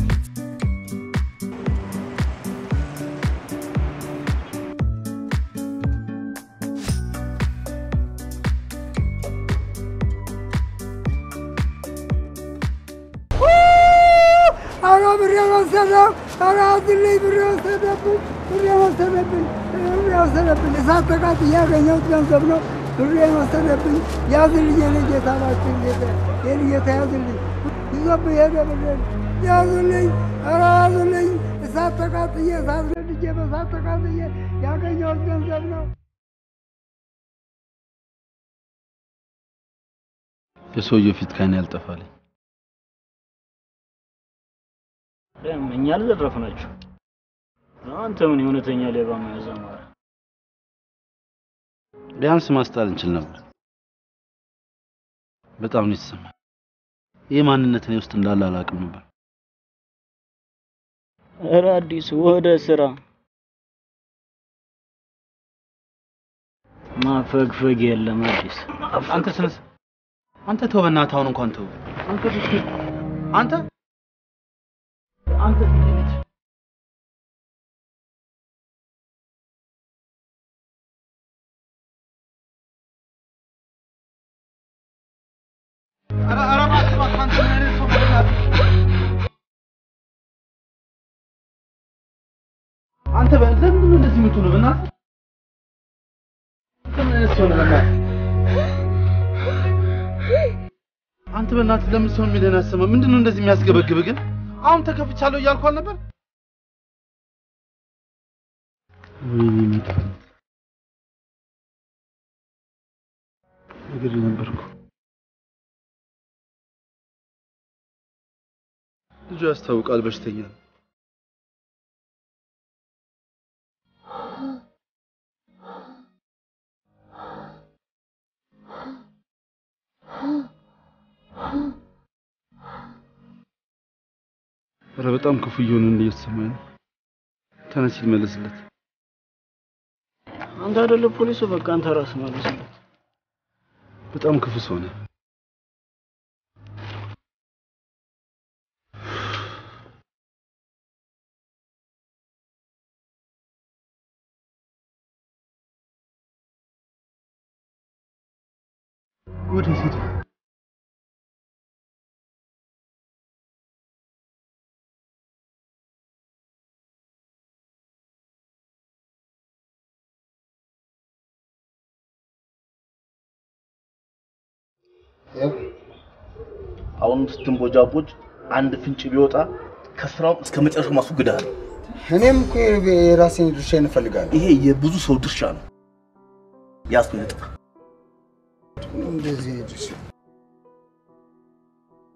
ኧረ ብሬ ወሰደው! ኧረ አዝልኝ! ብሬ ወሰደብኝ! ብሬ ወሰደብኝ! ብሬ ወሰደብኝ! እሳት ተቃጥዬ ያገኘሁት ገንዘብ ነው። ብሬ ወሰደብኝ! ያዝልኝ! የኔ ጌታ እባክህ ጌታ፣ የኔ ጌታ ያዝልኝ! ይዞብኝ ሄደ ብሬን! ያዝልኝ! ኧረ ያዝልኝ! እሳት ተቃጥዬ እሳት ነድጄ በእሳት ተቃጥዬ ያገኘሁት ገንዘብ ነው። የሰውየው ፊት ከዓይኔ ያልጠፋልኝ። እኛ አልዘረፍናችሁ። አንተ ምን የእውነተኛ ሌባ መያዝ አማረ? ቢያንስ ማስጣል እንችል ነበር። በጣም ነው የተሰማኝ። ይህ ማንነት እኔ ውስጥ እንዳለ አላውቅም ነበር። ኧረ አዲስ ወደ ስራ ማፈግፈግ የለም አዲስ። አንተ ስነስ አንተ ተው በእናትህ አሁን እንኳን ተው። አንተ ብትል አንተ አንተ ኧረ ኧረ እባክህ እባክህ አንተ ምን አይነት ሰው ነህ በእናትህ? አንተ በ- ለምንድን ነው እንደዚህ የምትሆነው? በእናትህ አንተ ምን አይነት ሰው ነህ? በእናትህ አንተ በእናትህ ለምን ሰው የሚልህን አሰማ? ምንድን ነው እንደዚህ የሚያስገበግብህ ግን? አሁን ተከፍቻለሁ እያልኩ አልነበር? ወይኔ መጥፎ ነገር ነበርኩ። ልጁ ያስታውቃል በሽተኛ ነው። ኧረ በጣም ክፉ እየሆነ እንደ እየተሰማኝ ነው። ተነስ ይመለስለት። አንተ አይደለ ፖሊሱ? በቃ አንተ ራስህ መልስለት። በጣም ክፉ ሰው ነህ። ወዴት ሄደ? አሁን ስትንቦጃቦጅ አንድ ፍንጭ ቢወጣ ከስራው እስከ መጨረሻው ማስወግዳል። እኔም እኮ የራሴን ድርሻ እንፈልጋለሁ። ይሄ የብዙ ሰው ድርሻ ነው። ያስ ነጥብ እንደዚህ ድርሻ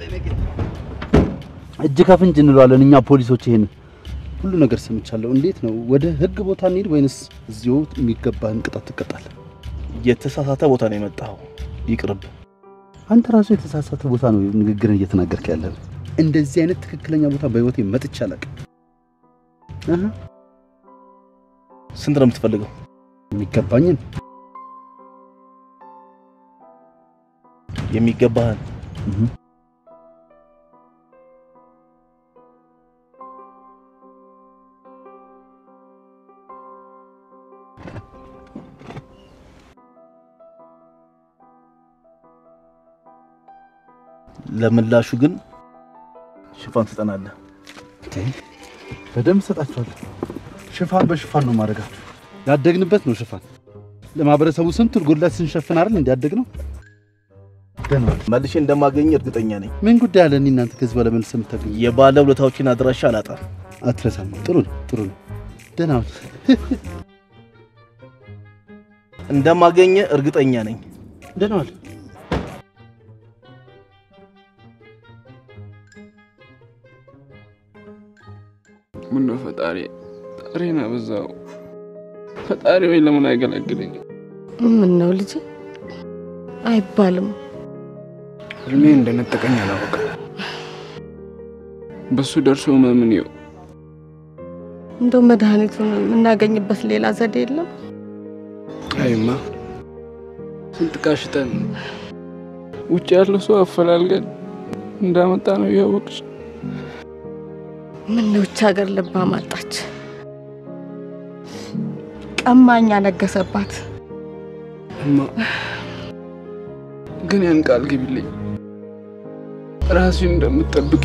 እጅ ከፍንጅ እንለዋለን እኛ ፖሊሶች። ይሄን ሁሉ ነገር ሰምቻለሁ። እንዴት ነው ወደ ህግ ቦታ እንሂድ ወይንስ እዚሁ የሚገባህን ቅጣት ትቀጣለህ? የተሳሳተ ቦታ ነው የመጣው። ይቅርብ። አንተ ራሱ የተሳሳተ ቦታ ነው ንግግርን እየተናገርክ ያለ። እንደዚህ አይነት ትክክለኛ ቦታ በህይወቴ መጥቼ አላውቅም። አሃ፣ ስንት ነው የምትፈልገው? የሚገባኝን የሚገባህን ለምላሹ ግን ሽፋን ትጠናለህ። በደንብ ሰጣችኋለሁ። ሽፋን በሽፋን ነው ማድረጋችሁ። ያደግንበት ነው ሽፋን። ለማህበረሰቡ ስንቱን ጉድለት ስንሸፍን አይደል እንዲያደግ ነው። መልሼ እንደማገኝ እርግጠኛ ነኝ። ምን ጉዳይ አለ? እኔ እናንተ ከዚህ በኋላ መልስ የምታገኙ የባለ ውለታዎችን አድራሻ አላጣም። አትረሳም። ጥሩ ነው፣ ጥሩ ነው። ደህና ሁን። እንደማገኘ እርግጠኛ ነኝ። ደህና ዋል። ምነው ፈጣሪ ጣሬን አበዛው። ፈጣሪ ወይ ለምን አይገላግለኝ? ምን ነው ልጅ አይባልም። እድሜ እንደነጠቀኝ አላወቅም። በሱ ደርሶ መምን ይው እንደው መድኃኒቱን የምናገኝበት ሌላ ዘዴ የለም? አይማ ስንት ቃሽጠን ውጭ ያለው ሰው አፈላልገን እንዳመጣ ነው እያወቅሽ ምን ነው ውጭ ሀገር ልባ ማጣች፣ ቀማኛ ነገሰባት። እማ ግን ያን ቃል ግቢልኝ ራስሽን እንደምትጠብቂ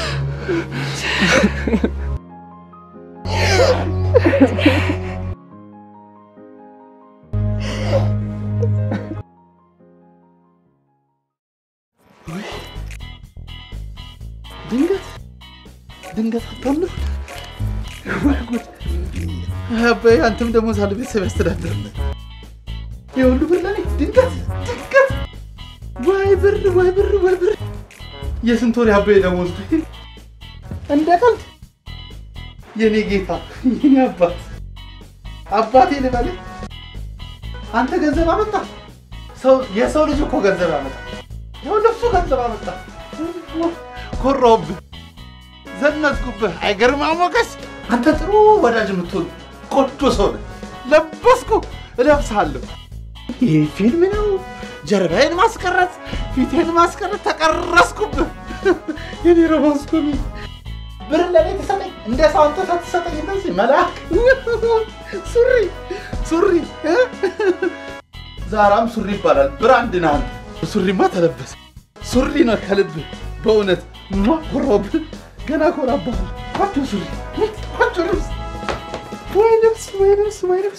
ድንገት ድንገት አታምር። ወይ ጉድ! አባዬ አንተም ደግሞ ሳለ ቤተሰብ ያስተዳድር የሁሉ ብር ለኔ ድንገት ድንገት! ወይ ብር ወይ ብር ወይ ብር! የስንት ወር የአባዬ ደሞዝ እንደ ቀልድ የኔ ጌታ የኔ አባት አባቴ ልበልህ አንተ ገንዘብ አመጣ። ሰው የሰው ልጅ እኮ ገንዘብ ያመጣ። ይኸውልህ እሱ ገንዘብ አመጣ። ኮራሁብህ፣ ዘነዝኩብህ። አይገርማ ሞገስ፣ አንተ ጥሩ ወዳጅ የምትሆን ቆንጆ ሰው ነህ። ለበስኩ፣ እለብስሃለሁ። ይህ ፊልም ነው። ጀርባዬን ማስቀረት፣ ፊቴን ማስቀረት፣ ተቀረስኩብህ። የኔ ሮማንስ ኮሚ ብር ለኔ ትሰጠኝ፣ እንደ ሰው አንተ ትሰጠኝ። እንደዚህ መልአክ ሱሪ ሱሪ እ? ዛራም ሱሪ ይባላል። ብራንድ ነህ አንተ። ሱሪማ ተለበሰ። ሱሪ ነው ከልብህ በእውነት ማ ኮራብህ። ገና ኮራብሃል። ቆንጆ ሱሪ፣ ቆንጆ ልብስ፣ ወይ ልብስ፣ ወይ ልብስ፣ ወይ ልብስ።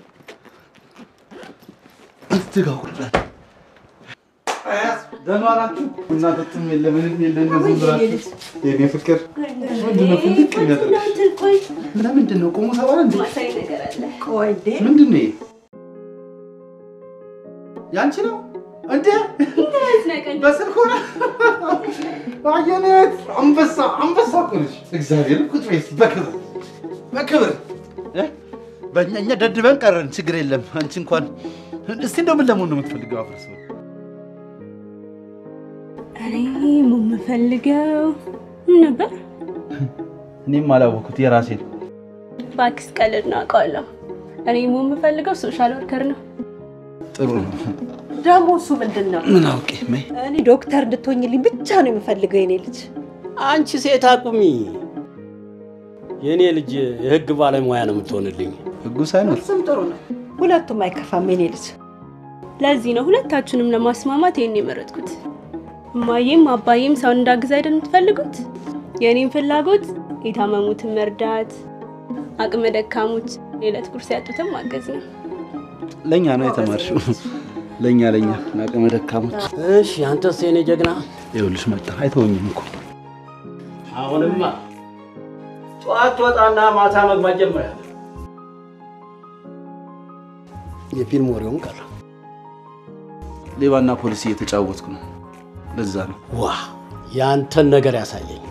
እዚህ ጋር ውርዳት። ደህና ዋላችሁ? እናንተም የለ ምንም የለ እነዚህ ብላችሁ የኔ ፍቅር ምንድን ነው ፍልቅ የሚያደርግሽ? ለምንድን ነው ቆሞ ተባለ እንዴ? ምንድን ነው ይሄ? ያንቺ ነው እንዴ? በስልክ ሆነ አየነት አንበሳ አንበሳ እኮ ነሽ። እግዚአብሔር ቁጭ በይ እስኪ በክብር በክብር እ? በእኛ እኛ ደድበን ቀረን። ችግር የለም። አንቺ እንኳን እስቲ እንደው ምን ለመሆን ነው የምትፈልገው? አፍርስ እኔ የምፈልገው ምን ነበር? እኔም አላወኩት የራሴ ነው። እባክሽ ቀልድ ነው አውቃለሁ። እኔ የምፈልገው ሶሻል ወርከር ነው። ጥሩ ነው። ደግሞ እሱ ምንድን ነው? ምን አውቄ መይ እኔ ዶክተር እንድትሆኝልኝ ብቻ ነው የምፈልገው የኔ ልጅ። አንቺ ሴት አቁሚ። የእኔ ልጅ የህግ ባለሙያ ነው የምትሆንልኝ። ህጉ ሳይኖር እሱም ጥሩ ነው። ሁለቱም አይከፋም የኔ ልጅ። ለዚህ ነው ሁለታችሁንም ለማስማማት ይሄን የመረጥኩት። እማዬም አባዬም ሰውን እንዳግዝ አይደል የምትፈልጉት? የእኔም ፍላጎት የታመሙትን መርዳት፣ አቅመ ደካሞች የዕለት ጉርስ ያጡትን ማገዝ ነው። ለእኛ ነው የተማርሽው። ለእኛ ለእኛ ለአቅመ ደካሞች። እሺ፣ አንተስ የኔ ጀግና? ይኸውልሽ መጣ አይተወኝም እኮ አሁንማ ጠዋት ትወጣና ማታ መግባት ጀምራል። የፊልም ወሬውን ቀረ። ሌባና ፖሊስ እየተጫወትኩ ነው። ለዛ ነው ዋ ያንተን ነገር ያሳየኝ።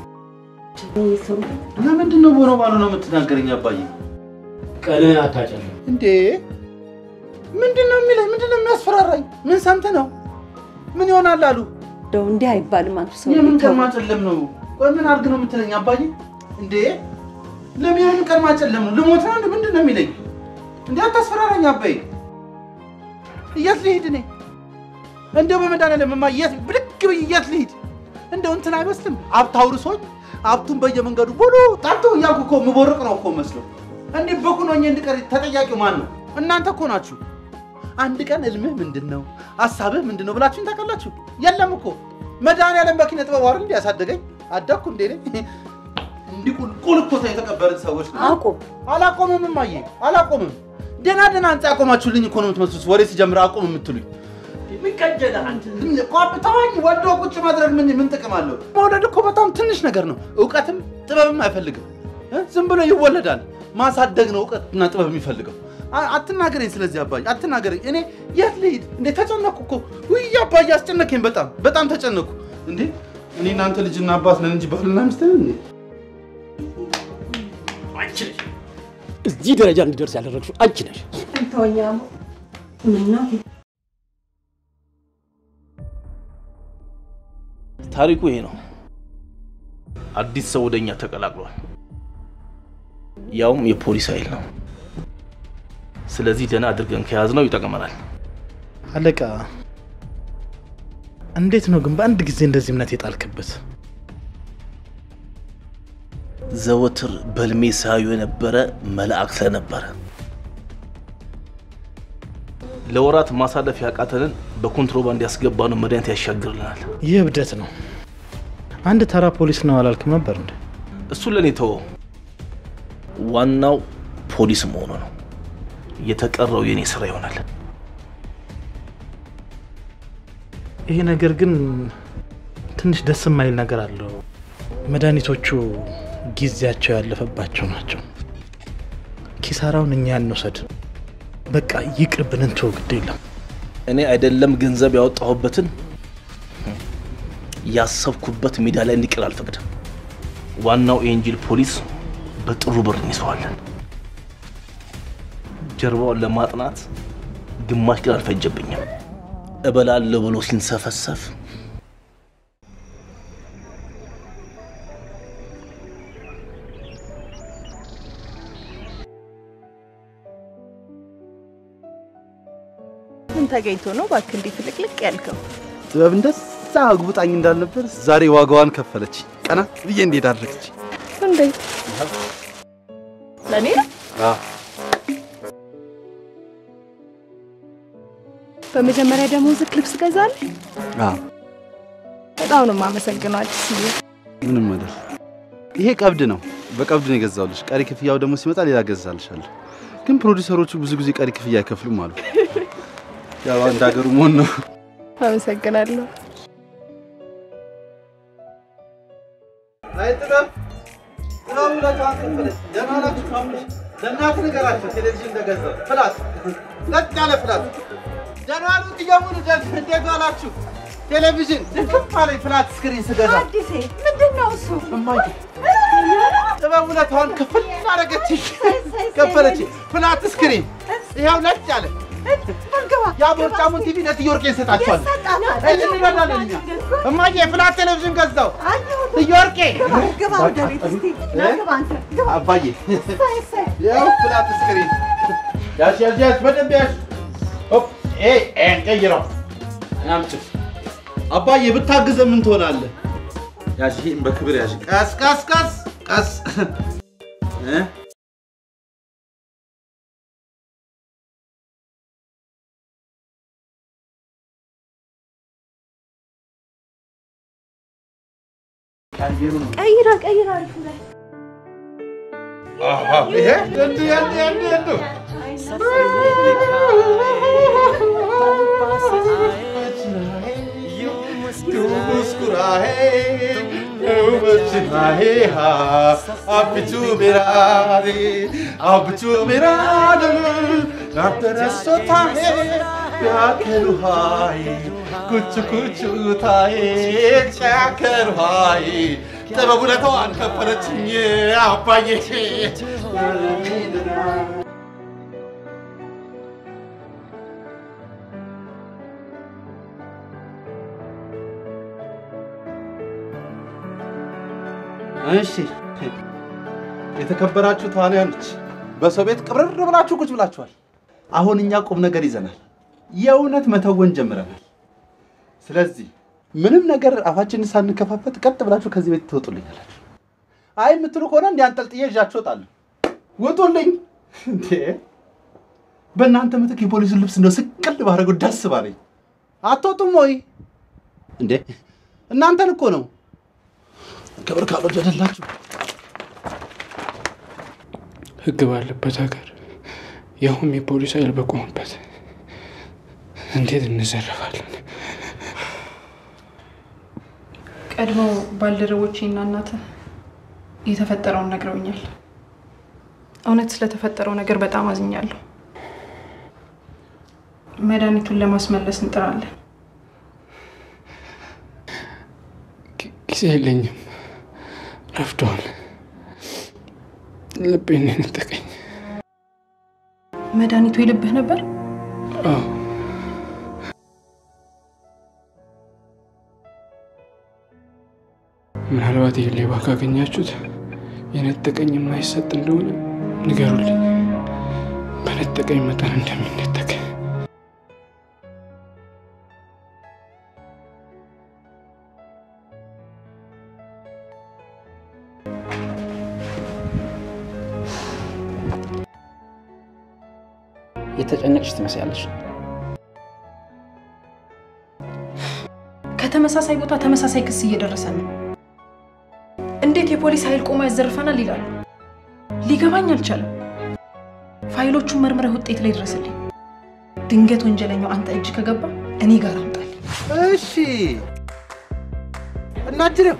ለምንድን ነው ቦኖ ባሉ ነው የምትናገረኝ አባዬ? ቀንህን አታጨልም። እንዴ ምንድን ነው የሚለኝ? ምንድን ነው የሚያስፈራራኝ? ምን ሰምተህ ነው? ምን ይሆናል አሉ? እንደው እንዲህ አይባልም አንቱ ሰው የምን ተው። ቀን ማጨለም ነው? ቆይ ምን አድርግ ነው የምትለኝ አባዬ? እንዴ ለምን የምን ቀን ማጨለም ነው? ልሞት ነው? እንዴ? ምንድን ነው የሚለኝ? እንዴ አታስፈራራኝ አባዬ። የት ልሂድ እኔ? እንደው በመድኃኒዓለም እማ የት ብድግ ብዬ የት ልሂድ? እንደው እንትን አይመስልም ሀብት አውርሶኝ ሀብቱን በየመንገዱ ቦሎ ጠርቶ እያልኩ እኮ የምቦርቅ ነው እኮ መስሎ እንዲህ በኩን ሆኜ እንድቀር ተጠያቂው ማን ነው? እናንተ እኮ ናችሁ። አንድ ቀን ህልምህ ምንድን ነው ሀሳብህ ምንድን ነው ብላችሁኝ ታውቃላችሁ? የለም እኮ መድኃኒዓለም በኪነ ጥበብ አይደል እንዲ ያሳደገኝ አደግኩ እንዴ እኔ? እንዲህ ቁልቁል እኮ የተቀበርን ሰዎች ነው። አቁም። አላቆምም እማዬ አላቆምም። ደህና ደህና ህንፃ ያቆማችሁልኝ እኮ ነው የምትመስሉት። ወሬ ሲጀምር አቁም የምትሉኝ የሚቀጀለህ አንተ ተዋኝ። ወዶ ቁጭ ማድረግ ምን ምን ጥቅም አለው? መውለድ እኮ በጣም ትንሽ ነገር ነው። እውቀትም ጥበብም አይፈልግም። እ? ዝም ብሎ ይወለዳል። ማሳደግ ነው እውቀትና ጥበብ የሚፈልገው። አ- አትናገረኝ። ስለዚህ አባዬ አትናገረኝ። እኔ የት ልሂድ እንዴ? ተጨነኩ እኮ ውይ አባዬ አስጨነቀኝ። በጣም በጣም ተጨነኩ። እንዴ እኔ እናንተ ልጅና አባት ነን እንጂ ባልና ሚስት ነን እንዴ? አንቺ ነሽ እዚህ ደረጃ እንዲደርስ ያደረግሽው አንቺ ነሽ። ተወኝ አሞ። ምነው ታሪኩ ይሄ ነው። አዲስ ሰው ወደኛ ተቀላቅሏል። ያውም የፖሊስ ኃይል ነው። ስለዚህ ደህና አድርገን ከያዝነው ይጠቅመናል። አለቃ፣ እንዴት ነው ግን በአንድ ጊዜ እንደዚህ እምነት የጣልክበት? ዘወትር በልሜ ሳዩ የነበረ መልአክ ስለነበረ ለወራት ማሳለፍ ያቃተንን በኮንትሮባንድ ያስገባነው መድኃኒት ያሻግርልናል። ይህ እብደት ነው። አንድ ተራ ፖሊስ ነው አላልክም ነበር እንዴ? እሱ ለእኔ ተወው። ዋናው ፖሊስ መሆኑ ነው። የተቀረው የኔ ስራ ይሆናል። ይሄ ነገር ግን ትንሽ ደስ የማይል ነገር አለው። መድኃኒቶቹ ጊዜያቸው ያለፈባቸው ናቸው። ኪሳራውን እኛ እንውሰድ። በቃ ይቅርብን፣ እንተወው፣ ግድ የለም። እኔ አይደለም ገንዘብ ያወጣሁበትን ያሰብኩበት ሜዳ ላይ እንዲቀር አልፈቅድም። ዋናው ኤንጂል ፖሊስ በጥሩ ብር እንይዘዋለን። ጀርባውን ለማጥናት ግማሽ ቀን አልፈጀብኝም። እበላለሁ ብሎ ሲንሰፈሰፍ ምን ተገኝቶ ነው እባክህ እንዲህ ፍልቅልቅ ያልከው? ጥበብ እንደዛ አግቡጣኝ እንዳልነበር ዛሬ ዋጋዋን ከፈለች። ቀና ብዬ እንዴት አድረገች? እንዴት ለእኔ ነው? በመጀመሪያ ደሞዝህ ልብስ ገዛልህ? በጣም ነው የማመሰግነው አዲስዬ። ምንም አይደል። ይሄ ቀብድ ነው። በቀብድ ነው የገዛውልሽ። ቀሪ ክፍያው ደግሞ ሲመጣ ሌላ ገዛልሻለሁ። ግን ፕሮዲሰሮቹ ብዙ ጊዜ ቀሪ ክፍያ አይከፍሉም አሉ። ያው አንድ ሀገሩ መሆን ነው። አመሰግናለሁ። አይ ጥበብ ጥበብ ውለታዋን ከፈለች። ደህና ናችሁ? ማሙሽ ለእናትህ ንገራቸው ቴሌቪዥን እንደገዛው ፍላት፣ ለጥ ያለ ፍላት። ደህና ዋሉ እየሙሉ እንዴት ዋላችሁ? ቴሌቪዥን ድንክም አለኝ ፍላት ስክሪን ስገዛ። አዲሴ ምንድን ነው እሱ? እማዬ ጥበብ ውለታዋን ክፍል አደረገችኝ፣ ከፈለች። ፍላት ስክሪን ይኸው ለጥ ያለ ያ ቦርጫሙን ቲቪ ለትዮርቄ እንሰጣቸዋለን። እንረዳለን እኛ። እማዬ ፍላት ቴሌቪዥን ገዛው ትዮርቄ ግባ ወደ ቤት እስቲ ና ግባ አንተ ግባ። አባዬ እሰይ እሰይ ያው ፍላት ስክሪን ያሽ ያሽ ያሽ በደንብ ያሽ ሆፕ ኤ ኤ ቀይረው አምጪ አባዬ ብታግዘ ምን ትሆናለህ? ያሽ ይሄን በክብር ያሽ ቀስ ቀስ ቀስ ቀስ እ ቀይራ ቀይራ አሪፍ ላይ ይሄ እንዱ እንዱ እንዱ እንዱ मुस्कुराए मुस्कुराए हाँ अब तू मेरा रे अब तू मेरा दिल अब तेरा सोता है ቢያከሉሃይ ኩቹ ኩቹታዬ ጫከሉሃይ ጥበብ ውለታዋን ከፈለችኝ አባዬ እሺ የተከበራችሁ ተዋንያኖች በሰው ቤት ቅብርር ብላችሁ ቁጭ ብላችኋል። አሁን እኛ ቁም ነገር ይዘናል። የእውነት መተወን ጀምረናል። ስለዚህ ምንም ነገር አፋችንን ሳንከፋፈት ቀጥ ብላችሁ ከዚህ ቤት ትወጡልኛላችሁ። አይ የምትሉ ከሆነ እንዲህ አንጠልጥዬ ይዣችሁ እወጣለሁ። ውጡልኝ! እንዴ በእናንተ ምትክ የፖሊሱን ልብስ እንደው ስቅል ባደረጉ ደስ ባለኝ። አትወጡም ወይ እንዴ? እናንተን እኮ ነው ክብር ካልወደደላችሁ ህግ ባለበት ሀገር ያውም የፖሊስ ኃይል በቆመበት እንዴት እንዘረፋለን? ቀድሞ ባልደረቦቼ እና እናትህ የተፈጠረውን ነግረውኛል። እውነት ስለተፈጠረው ነገር በጣም አዝኛለሁ። መድኃኒቱን ለማስመለስ እንጥራለን። ጊዜ የለኝም፣ ረፍዷል። ልቤን ነው የነጠቀኝ። መድኃኒቱ የልብህ ነበር? አዎ ምናልባት ይህ ሌባ ካገኛችሁት የነጠቀኝ የማይሰጥ እንደሆነ ንገሩልኝ። በነጠቀኝ መጠን እንደሚነጠቅ የተጨነቅሽ ትመስያለሽ። ከተመሳሳይ ቦታ ተመሳሳይ ክስ እየደረሰ ነው። እንዴት የፖሊስ ኃይል ቆሞ ያዘርፈናል ይላሉ። ሊገባኝ አልቻለም። ፋይሎቹን መርምረህ ውጤት ላይ ድረስልኝ። ድንገት ወንጀለኛው አንተ እጅ ከገባ እኔ ጋር አምጣልኝ። እሺ እናጅሬው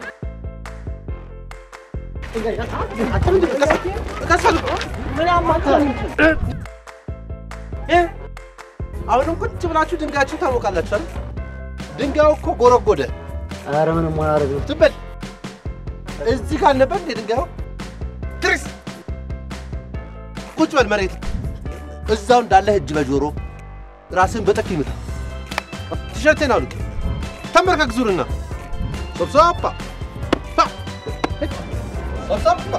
አሁንም ቁጭ ብላችሁ ድንጋያችሁ ታወቃላችሁ አይደል? ድንጋዩ እኮ ጎረጎደ። ኧረ ምንም አላደርግም። ዝም በል። እዚህ ጋር ነበር እንዴ ድንጋዩ? ትሪስ ቁጭ በል መሬት። እዛው እንዳለህ እጅ በጆሮ ራስን በጥፊ ምታ። ቲሸርቴን አውልቅ። ተንበርከክ ዙርና ሶብሶባ ሶብሶባ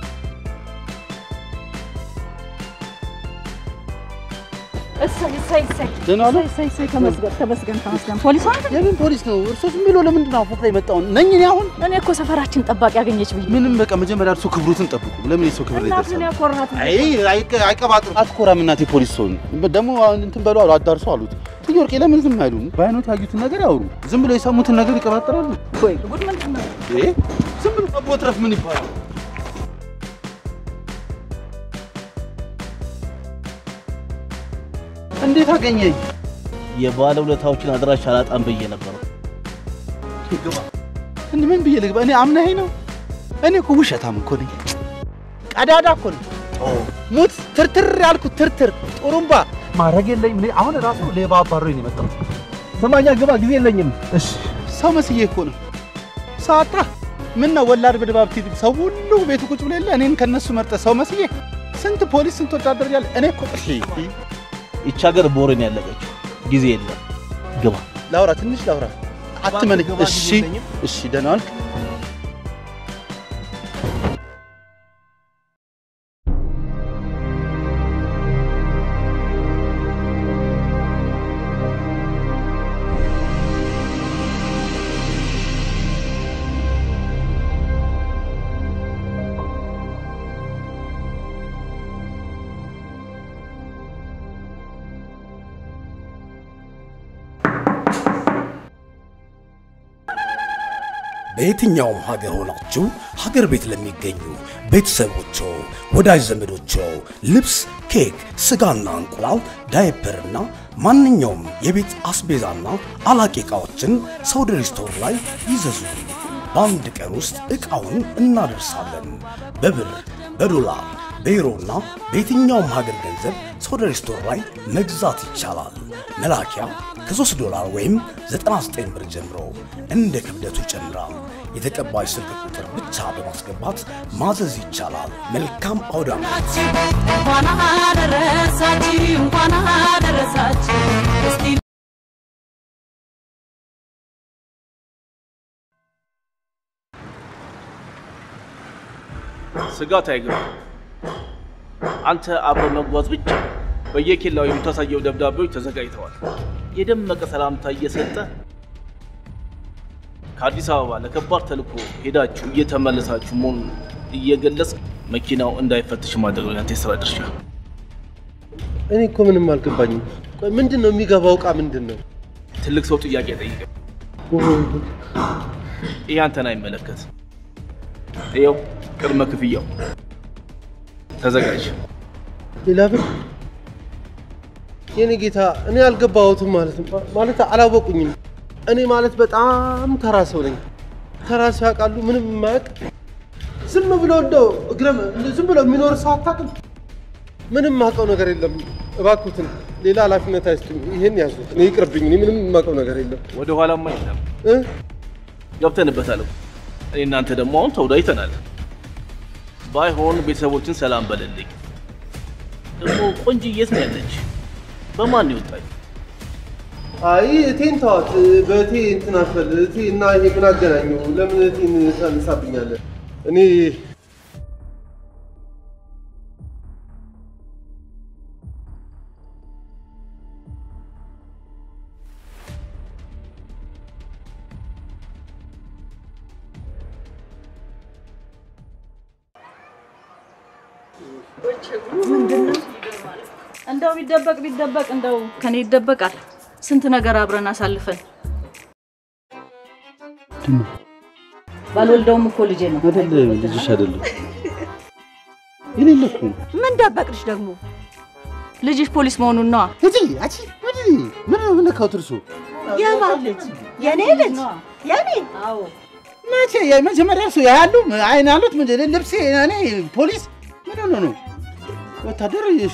እሰይ እሰይ እሰይ ደህና ዋሉ? እሰይ እሰይ ተመስገን ተመስገን ተመስገን። ፖሊስ አንተ የምን ፖሊስ ነው? እርሶ ዝም ብሎ ለምንድን ነው ፎቅ ላይ የመጣውን ነኝ እኔ አሁን እኔ እኮ ሰፈራችን ጠባቂ ያገኘች ብዬ ምንም በቃ መጀመሪያ እርሶ ክብሩትን ጠብቁ። ለምን የሰው ክብር ላይ እናትን ይደርሳል? ያኮራት አይ አይቀ- አይቀባጥሩ። አትኮራም እናቴ ፖሊስ ሰው ደግሞ አሁን እንትን በሉ አሉ አዳርሱ አሉት። ትዬ ወርቄ ለምን ዝም አይሉም? በአይኖት ያዩትን ነገር ያውሩ። ዝም ብሎ የሰሙትን ነገር ይቀባጥራሉ። ወይ ጉድ ምንድን ነው? ይሄ ዝም ብሎ መቦትረፍ ምን ይባላል? እንዴት አገኘኝ? የባለ ውለታዎችን አድራሻ አላጣም ብዬ ነበረው። ግባ። እንዴ ምን ብዬ ልግባ? እኔ አምናኸኝ ነው? እኔ እኮ ውሸታም እኮ ነኝ። ቀዳዳ እኮ ነኝ። ሙት ትርትር ያልኩት ትርትር ጥሩምባ ማድረግ የለኝም። እኔ አሁን ራሱ ሌባ አባሮኝ ነው የመጣሁት። ስማኛ ግባ፣ ጊዜ የለኝም። እሺ ሰው መስዬ እኮ ነው። ሰው አጣ። ምን ነው ወላድ በድባብ ቲቪ ሰው ሁሉ ቤቱ ቁጭ ብሎ የለ እኔን ከነሱ መርጠ ሰው መስዬ ስንት ፖሊስ ስንት ወታደር ያለ እኔ እኮ እሺ ይቺ ሀገር ቦሬ ነው ያለቀችው። ጊዜ የለም። ግባ። ላውራ ትንሽ ላውራ። አትመነኝ። እሺ እሺ፣ ደህና ዋልክ። በየትኛውም ሀገር ሆናችሁ ሀገር ቤት ለሚገኙ ቤተሰቦቾ፣ ወዳጅ ዘመዶቾ ልብስ፣ ኬክ፣ ስጋና እንቁላል፣ ዳይፐርና ማንኛውም የቤት አስቤዛና አላቂ ዕቃዎችን ሰውደሪ ስቶር ላይ ይዘዙ። በአንድ ቀን ውስጥ ዕቃውን እናደርሳለን። በብር፣ በዶላር፣ በዩሮና በየትኛውም ሀገር ገንዘብ ሶደሬ ስቶር ላይ መግዛት ይቻላል። መላኪያ ከ3 ዶላር ወይም 99 ብር ጀምሮ እንደ ክብደቱ ይጨምራል። የተቀባይ ስልክ ቁጥር ብቻ በማስገባት ማዘዝ ይቻላል። መልካም አውደ ዓመት! እንኳን አደረሳችሁ እንኳን አደረሳችሁ እስቲ ስጋት አይገባ። አንተ አብረ መጓዝ ብቻ። በየኬላው የምታሳየው ደብዳቤዎች ተዘጋጅተዋል። የደመቀ ሰላምታ እየሰጠ ከአዲስ አበባ ለከባድ ተልእኮ ሄዳችሁ እየተመለሳችሁ መሆኑን እየገለጽ መኪናው እንዳይፈትሽ ማድረግ ነው ያንተ የስራ ድርሻ። እኔ እኮ ምንም አልገባኝም። ቆይ ምንድን ነው የሚገባው እቃ ምንድን ነው? ትልቅ ሰው ጥያቄ ጠይቀ። ይህ አንተን አይመለከት። ይኸው ቅድመ ክፍያው ተዘጋጅ። ሌላ ብር? የኔ ጌታ እኔ አልገባሁትም ማለት ነው። ማለት አላወቁኝም። እኔ ማለት በጣም ተራ ሰው ነኝ። ተራ ሰው ያውቃሉ፣ ምንም የማያውቅ ዝም ብሎ እንደው እግረም ዝም ብሎ የሚኖር ሰው አታውቅም። ምንም የማውቀው ነገር የለም። እባክዎትን ሌላ ኃላፊነት አይስጡኝ። ይሄን ያዙት። እኔ ይቅርብኝ። እኔ ምንም የማውቀው ነገር የለም። ወደ ኋላማ የለም እ? ገብተንበታል። እኮ። እኔ እናንተ ደግሞ አሁን ተወዳጅተናል። ባይሆን ቤተሰቦችን ሰላም በልልኝ። ደግሞ ቆንጆ የት ነው ያለች? በማን ነው የወጣች? አይ እቴን ተዋት። በእቴ እንትን አትበል። እቴ እና ይሄ ምን አገናኘው? ለምን እቴን ታነሳብኛለህ? እኔ ምንድነው? እንደው ቢደበቅ ቢደበቅ እንደው ከኔ ይደበቃል። ስንት ነገር አብረን አሳልፈን ባልወልደውም እኮ ልጄ ነው። አይደለም ልጅሽ አይደለም የሌለ እኮ ነው። ምን ደበቅሽ ደግሞ? ልጅሽ ፖሊስ መሆኑን ነዋ። እጂ አቺ ምንድን ምን ምን ነካው ትርሱ? የማን ልጅ? የኔ ልጅ? የኔ? አዎ። መቼ የመጀመሪያ እሱ ያሉ አይን አሉት ምንድን ልብሴ እኔ ፖሊስ ምን ሆኖ ነው ወታደር? እሺ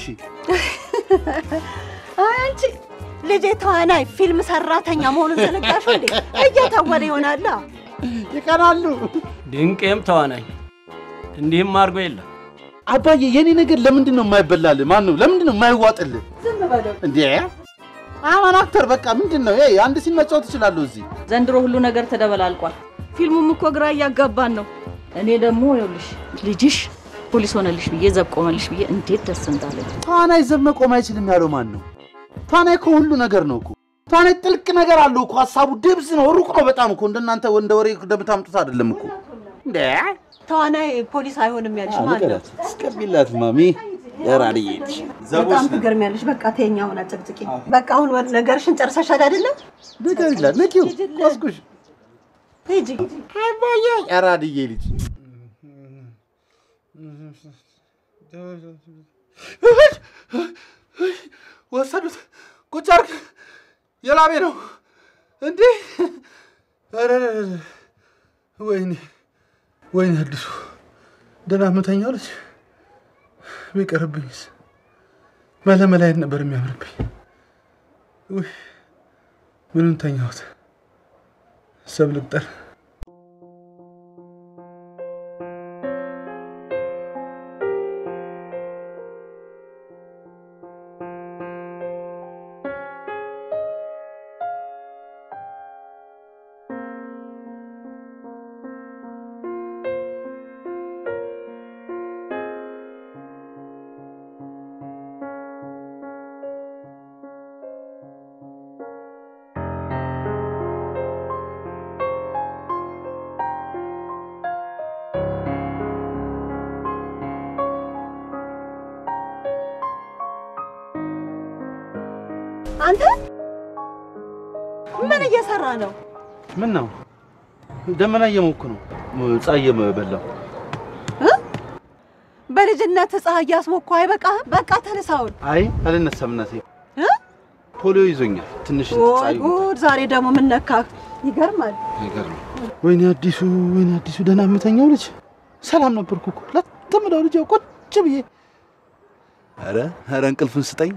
አንቺ ልጄ ተዋናይ ፊልም ሰራተኛ መሆኑን ዘነጋሽ እንዴ? እየተወነ ይሆናላ። ይቀናሉ። ድንቄም ተዋናኝ እንዲህም አድርጎ የለም። አባዬ የኔ ነገር ለምንድን ነው የማይበላል? ማን ነው ለምንድን ነው የማይዋጥልህ? ዝም በለው። እንዴ አማን አክተር በቃ ምንድን ነው ይሄ? አንድ ሲን መጫወት እችላለሁ እዚህ። ዘንድሮ ሁሉ ነገር ተደበላልቋል። ፊልሙም እኮ ግራ እያጋባን ነው። እኔ ደግሞ ይኸውልሽ ልጅሽ ፖሊስ ሆነልሽ ብዬ ዘብ ቆመልሽ ብዬ እንዴት ደስ እንዳለኝ። ተዋናይ ዘብ መቆም አይችልም ያለው ማን ነው? ተዋናይ እኮ ሁሉ ነገር ነው እኮ። ተዋናይ ጥልቅ ነገር አለው እኮ። ሀሳቡ ድብዝ ነው፣ ሩቅ ነው በጣም እኮ። እንደናንተ እንደ ወሬ እንደምታምጡት አይደለም እኮ። እንዴ ተዋናይ ፖሊስ አይሆንም ያልሽ ማን ነው? አስቀቢላት ማሚ የራድዬ ልጅ በጣም ትገርሚያለሽ። በቃ ተኛ ሆና ጨቅጭቂ። በቃ አሁን ወደ ነገርሽን ጨርሰሻል አይደለም? ነገር ይላል ነኪው ቆስኩሽ ሂጂ። አባዬ የራድዬ ልጅ ወሰዱት። ቁጭ አድርግ። የላቤ ነው እንዴ! ኧረ ወይኔ ወይኔ፣ አዲሱ ደህና የምተኛው ልጅ ቢቀርብኝስ መለመላየት ነበር የሚያምርብኝ። ውይ ምኑን ተኛሁት? ሰብ ልቅጠር አንተ ምን እየሰራ ነው? ምን ነው ደመና እየሞኩ ነው። ፀሐይ እየበላሁ በልጅነት ፀሐይ እያስሞኩ አይበቃህም? በቃ ተነሳውን። አይ አልነሳም እናቴ፣ ፖሊዮ ይዞኛል። ትንሽ ወይ ፀሐይ ጉድ! ዛሬ ደግሞ ምን ነካህ? ይገርማል። አይገርም። ወይኔ አዲሱ፣ ወይኔ አዲሱ፣ ደህና የምተኛው ልጅ ሰላም ነበርኩ እኮ ለተምዳው ልጅ ያው ቁጭ ብዬ ኧረ ኧረ እንቅልፍን ስጠኝ።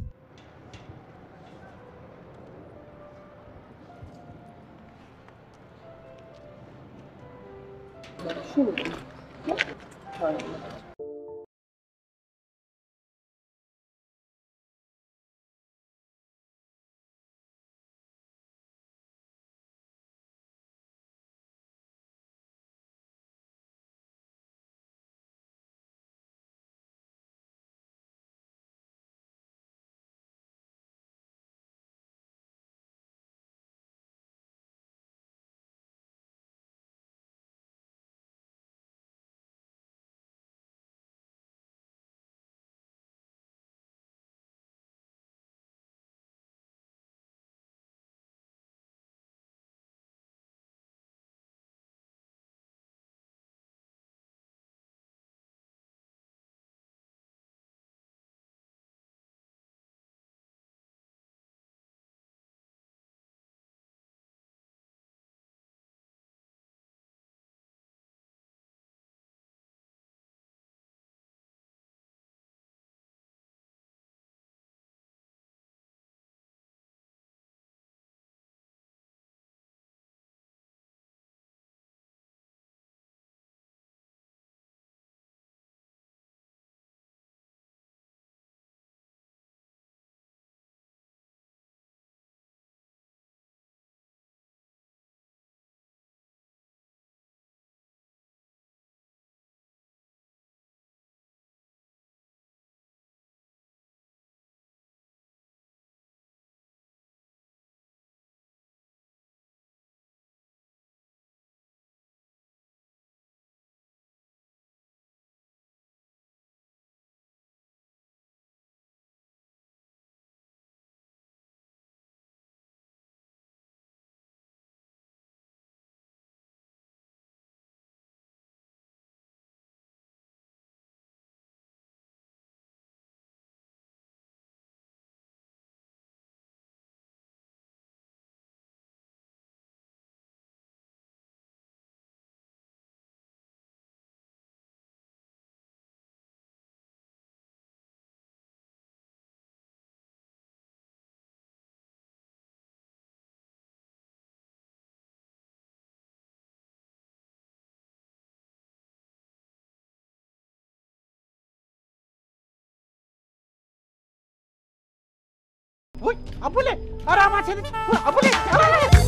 ውይ አቡሌ፣ ኧረ አማቼ ልጅ ውይ አቡሌ፣ ኧረ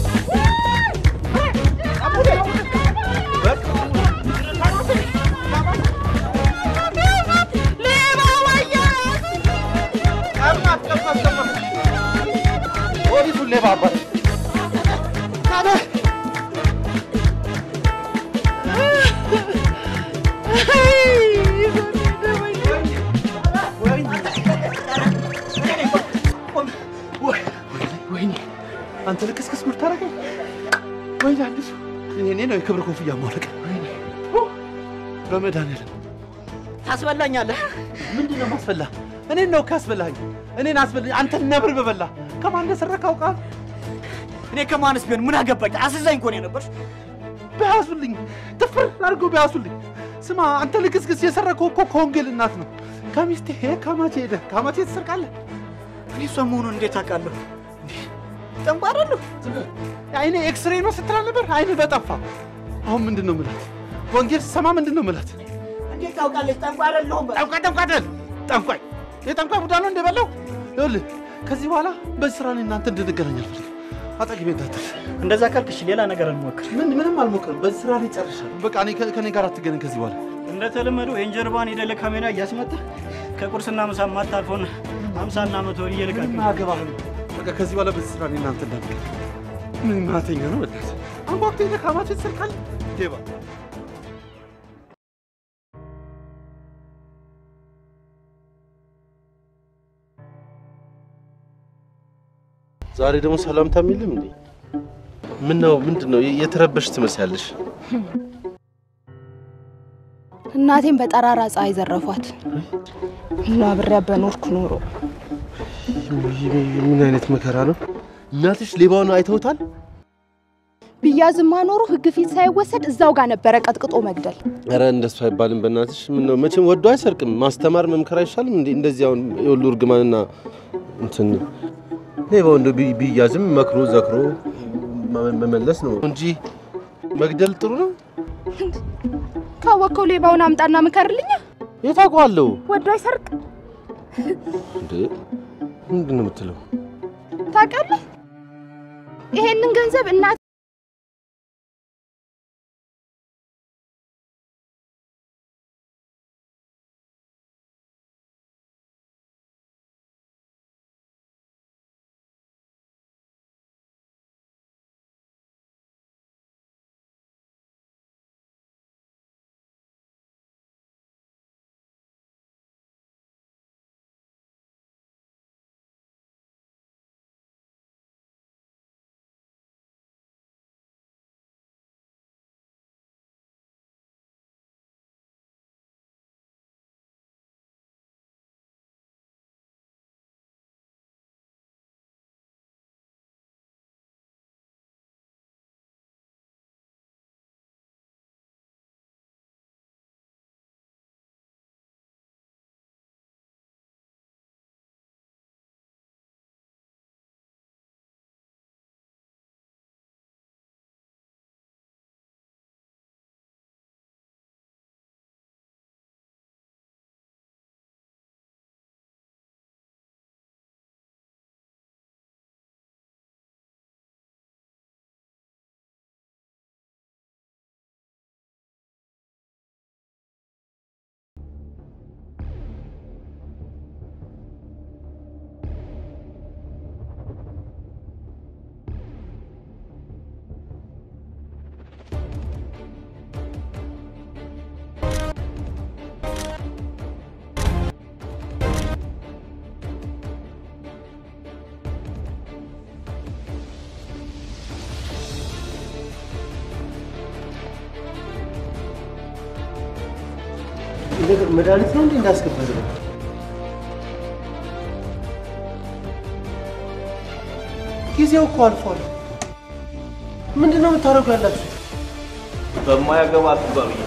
አቡሌ፣ በቃ ቀማት ቀማት ቀማት ፖሊሱን ሌባ አባት ወይኔ አንተ ልክስክስ ምታረገው ወይኔ አዲሱ እኔ ነው የክብር ኮፍያ ማውለቅ በመድኃኒዓለም ታስበላኛለህ። ምንድን ነው ማስበላ? እኔን ነው ካስበላኝ። እኔን አስበላኝ። አንተ ነብር በበላ ከማን እንደሰረክ አውቃለሁ። እኔ ከማንስ ቢሆን ምን አገባኝ? አስዛኝ እኮ ነው የነበርሽ። በያዙልኝ፣ ጥፍር አድርገው በያዙልኝ። ስማ አንተ ልክስክስ የሰረከው እኮ ከወንጌል እናት ነው። ከሚስቴ ከማቼ ሄደህ ከማቼ ትሰርቃለህ። እኔ እሷ መሆኑን እንዴት አውቃለሁ? ጠንቋራለሁ። አይኔ ኤክስሬ ነው ስትል ነበር። አይኔ በጠፋ። አሁን ምንድን ነው ምላት? ወንጌል ስሰማ ምንድን ነው ምላት? እንዴት ታውቃለች? ጠንቋይ አይደለሁም። ጠንቋይ ጠንቋይ አይደል? ጠንቋይ የጠንቋይ ቡዳ ነው እንደበላው። ይኸውልህ ከዚህ በኋላ በዚህ ስራ እኔ እናንተ እንድንገናኝ አልፈልግም። አጠገቤ እንዳትል። እንደዛ ካልክሽ ሌላ ነገር እንሞክር። ምን ምንም አልሞክርም። በዚህ ስራ ላይ ጨርሻለሁ። በቃ እኔ ከኔ ጋር አትገናኝ ከዚህ በኋላ። እንደተለመደው የእንጀርባን የደለ ካሜራ እያስመጣ ከቁርስና ምሳ ማታልፎን ሀምሳና መቶ ወር እየልቃቅ አገባህ በቃ ከዚህ በኋላ በዚህ ስራ እኔ እናንተ እንዳንገናኝ። ምን ማተኛ ነው በእናትህ። አንኳኩቶ ሄደህ ከማቼ ትሰርቃለህ። ሌባ ዛሬ ደግሞ ሰላምታ የሚልም እንዴ? ምን ነው? ምንድን ነው? የተረበሽ ትመስያለሽ። እናቴን በጠራራ ፀሐይ ዘረፏት እና አብሬያ በኖርኩ ኖሮ ምን አይነት መከራ ነው? እናትሽ ሌባውን አይተውታል? ቢያዝማ ኖሮ ህግ ፊት ሳይወሰድ እዛው ጋር ነበረ ቀጥቅጦ መግደል። ኧረ እንደሱ አይባልም በእናትሽ። ምን ነው መቼም ወዶ አይሰርቅም። ማስተማር መምከር አይሻልም እንዴ? እንደዚህ አሁን የሁሉ እርግማንና እንትን ሌባው እንደ ቢ- ቢያዝም መክሮ ዘክሮ መ- መመለስ ነው እንጂ መግደል ጥሩ ነው። ካወቅከው ሌባውን አምጣና ምከርልኛ። የት አውቀዋለሁ ወዶ አይሰርቅ እንዴ? ምንድን ነው የምትለው? ታውቃለህ? ይሄንን ገንዘብ እናት መድኃኒት ነው እንዴ እንዳስገባል? ጊዜው እኮ አልፏል። ምንድን ነው የምታደርጉ ያላችሁ? በማያገባ አትግባ ብያለሁ።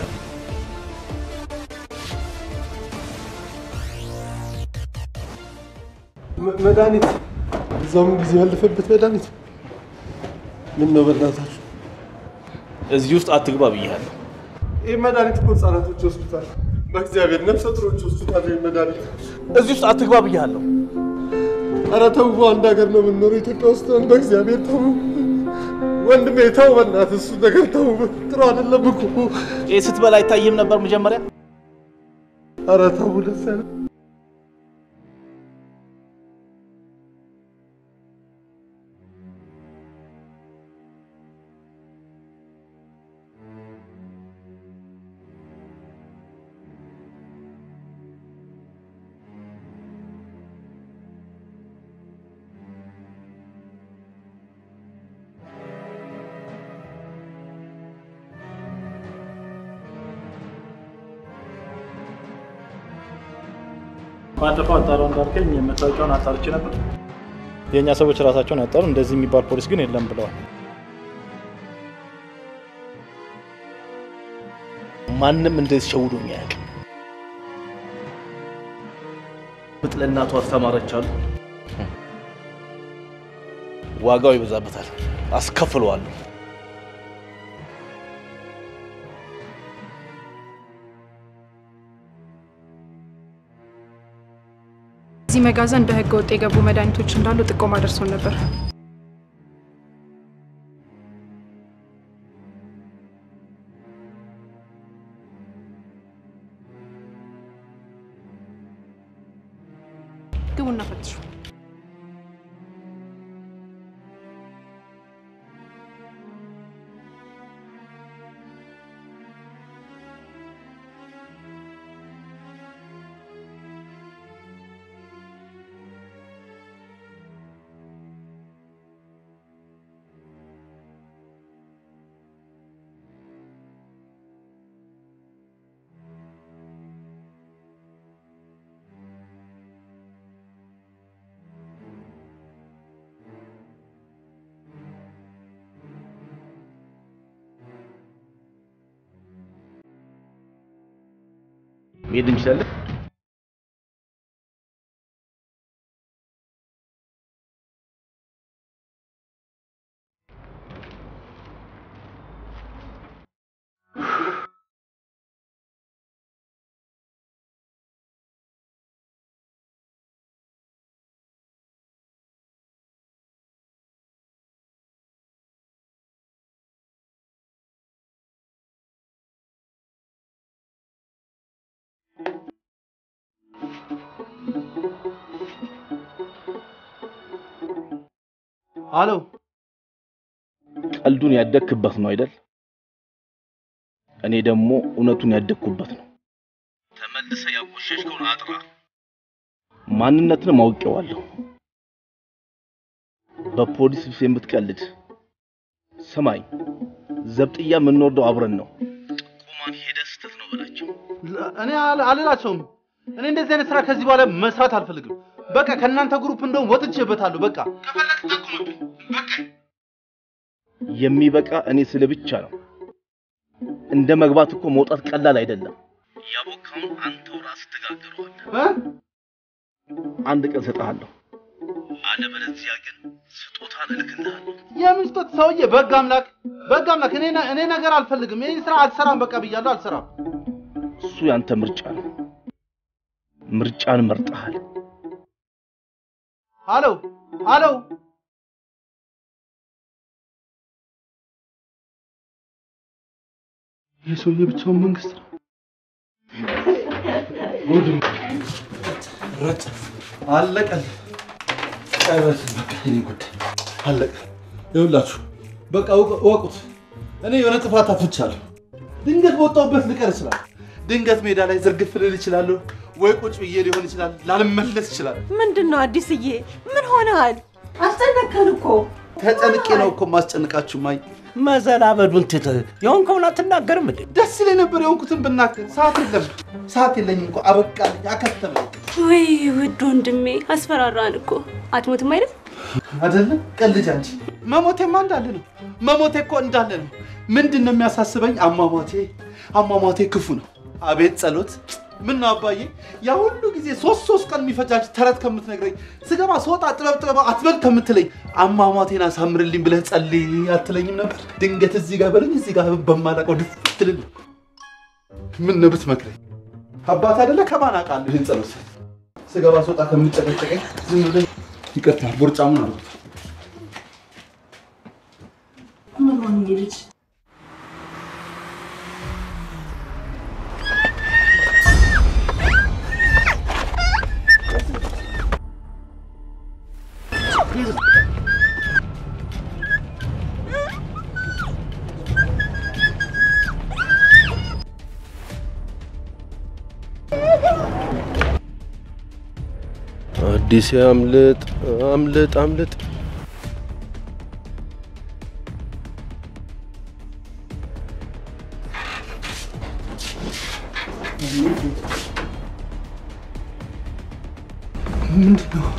መ- መድኃኒት እዛውም ጊዜ ያለፈበት መድኃኒት ምን ነው በእናታችሁ? እዚህ ውስጥ አትግባ ብያለሁ። ይህ መድኃኒት እኮ ህጻናቶች ይወስዱታል። በእግዚአብሔር ነፍሰ ጡሮች ይወስዱታል። ይህ መድኃኒት እዚህ ውስጥ አትግባ ብያለሁ። ኧረ ተው፣ አንድ ሀገር ነው የምንኖረው ኢትዮጵያ ውስጥ ነን። በእግዚአብሔር ተው ወንድሜ ተው፣ በእናትህ እሱ ነገር ተው። ጥሩ አይደለም እኮ። ይህ ስትበላ አይታይም ነበር መጀመሪያ? ኧረ ተው ደስ ያለ ባለፈው አጣራው እንዳልከኝ መታወቂያውን አጣርቼ ነበር። የእኛ ሰዎች ራሳቸውን ያጣሩ፣ እንደዚህ የሚባል ፖሊስ ግን የለም ብለዋል። ማንም እንደዚህ ሸውዶኝ አያውቅም። ምጥ ለእናቱ አስተማረች አሉ። ዋጋው ይበዛበታል፣ አስከፍለዋለሁ። እዚህ መጋዘን በህገ ወጥ የገቡ መድኃኒቶች እንዳሉ ጥቆማ ደርሶን ነበር። ግቡና ፈትሹ። መሄድ እንችላለን? አሎ ቀልዱን ያደግክበት ነው አይደል? እኔ ደግሞ እውነቱን ያደግኩበት ነው። ተመልሰ ያቆሸሽከውን አጥራ። ማንነትንም አውቄዋለሁ። በፖሊስ ልብስ የምትቀልድ ስማኝ፣ ዘብጥያ የምንወርደው አብረን ነው። ቁማን ሄደ ስተት ነው በላቸው። እኔ አል- አልላቸውም። እኔ እንደዚህ አይነት ስራ ከዚህ በኋላ መስራት አልፈልግም። በቃ ከእናንተ ግሩፕ እንደውም ወጥቼበታለሁ። በቃ ከፈለክ ጠቁምብኝ። በቃ የሚበቃ እኔ ስለ ብቻ ነው። እንደ መግባት እኮ መውጣት ቀላል አይደለም። ያቦካውን አንተው ራስህ ትጋግረዋለህ። አንድ ቀን እሰጥሃለሁ። አለበለዚያ ግን ስጦታን እልክልሃለሁ። የምን ስጦት ሰውዬ? በግ አምላክ በግ አምላክ። እኔ ነ- እኔ ነገር አልፈልግም። ይህን ስራ አልሰራም። በቃ ብያለሁ፣ አልሰራም። እሱ ያንተ ምርጫ ነው። ምርጫን መርጠሃል። አሎ አሎ ይህ ሰውዬ ብቻውን መንግስት ነው። ጉድም ረጭ አለቀል ቀበት በቃ የኔ ጉዳይ አለቀ። ይኸውላችሁ በቃ እወቅ- እወቁት፣ እኔ የሆነ ጥፋት አጥፍቻለሁ። ድንገት በወጣሁበት ልቀር እችላለሁ። ድንገት ሜዳ ላይ ዝርግፍ ልል እችላለሁ፣ ወይ ቁጭ ብዬ ሊሆን ይችላል፣ ላልመለስ ይችላል። ምንድን ነው አዲስዬ? ምን ሆነሃል? አስጨነቀን እኮ። ተጨንቄ ነው እኮ ማስጨንቃችሁ ማይ መዘላበዱን ትተህ የሆንከውን አትናገርም እንዴ? ደስ ይለኝ ነበር የሆንኩትን ብናገር። ሰዓት የለም፣ ሰዓት የለኝም እኮ አበቃልኝ፣ አከተመኝ። ወይ ውድ ወንድሜ አስፈራራን እኮ። አትሞትም አይደል? አይደለም ቀልጅ አንቺ። መሞቴማ እንዳለ ነው፣ መሞቴ እኮ እንዳለ ነው። ምንድን ነው የሚያሳስበኝ? አሟሟቴ አሟሟቴ ክፉ ነው። አቤት ጸሎት! ምን ነው አባዬ፣ ያ ሁሉ ጊዜ ሶስት ሶስት ቀን የሚፈጃጅ ተረት ከምትነግረኝ ስገባ ስወጣ ጥበብ ጥበብ አትበል ከምትለኝ አሟሟቴን አሳምርልኝ ብለህ ጸልይ አትለኝም ነበር? ድንገት እዚህ ጋር በለኝ እዚህ ጋር በማላውቀው ድፍት ልል ምን ነው ብትመክረኝ? አባት አይደለ ከማን አውቃለሁ ይህን ጸሎት ስገባ ስወጣ ከምጨቀጨቀኝ ዝም ብለህ ይቅርታ ቦርጫሙን አልኩት። ምን ሆነ ይሄ ልጅ? አዲስ አምልጥ አምልጥ አምልጥ። ምንድን ነው?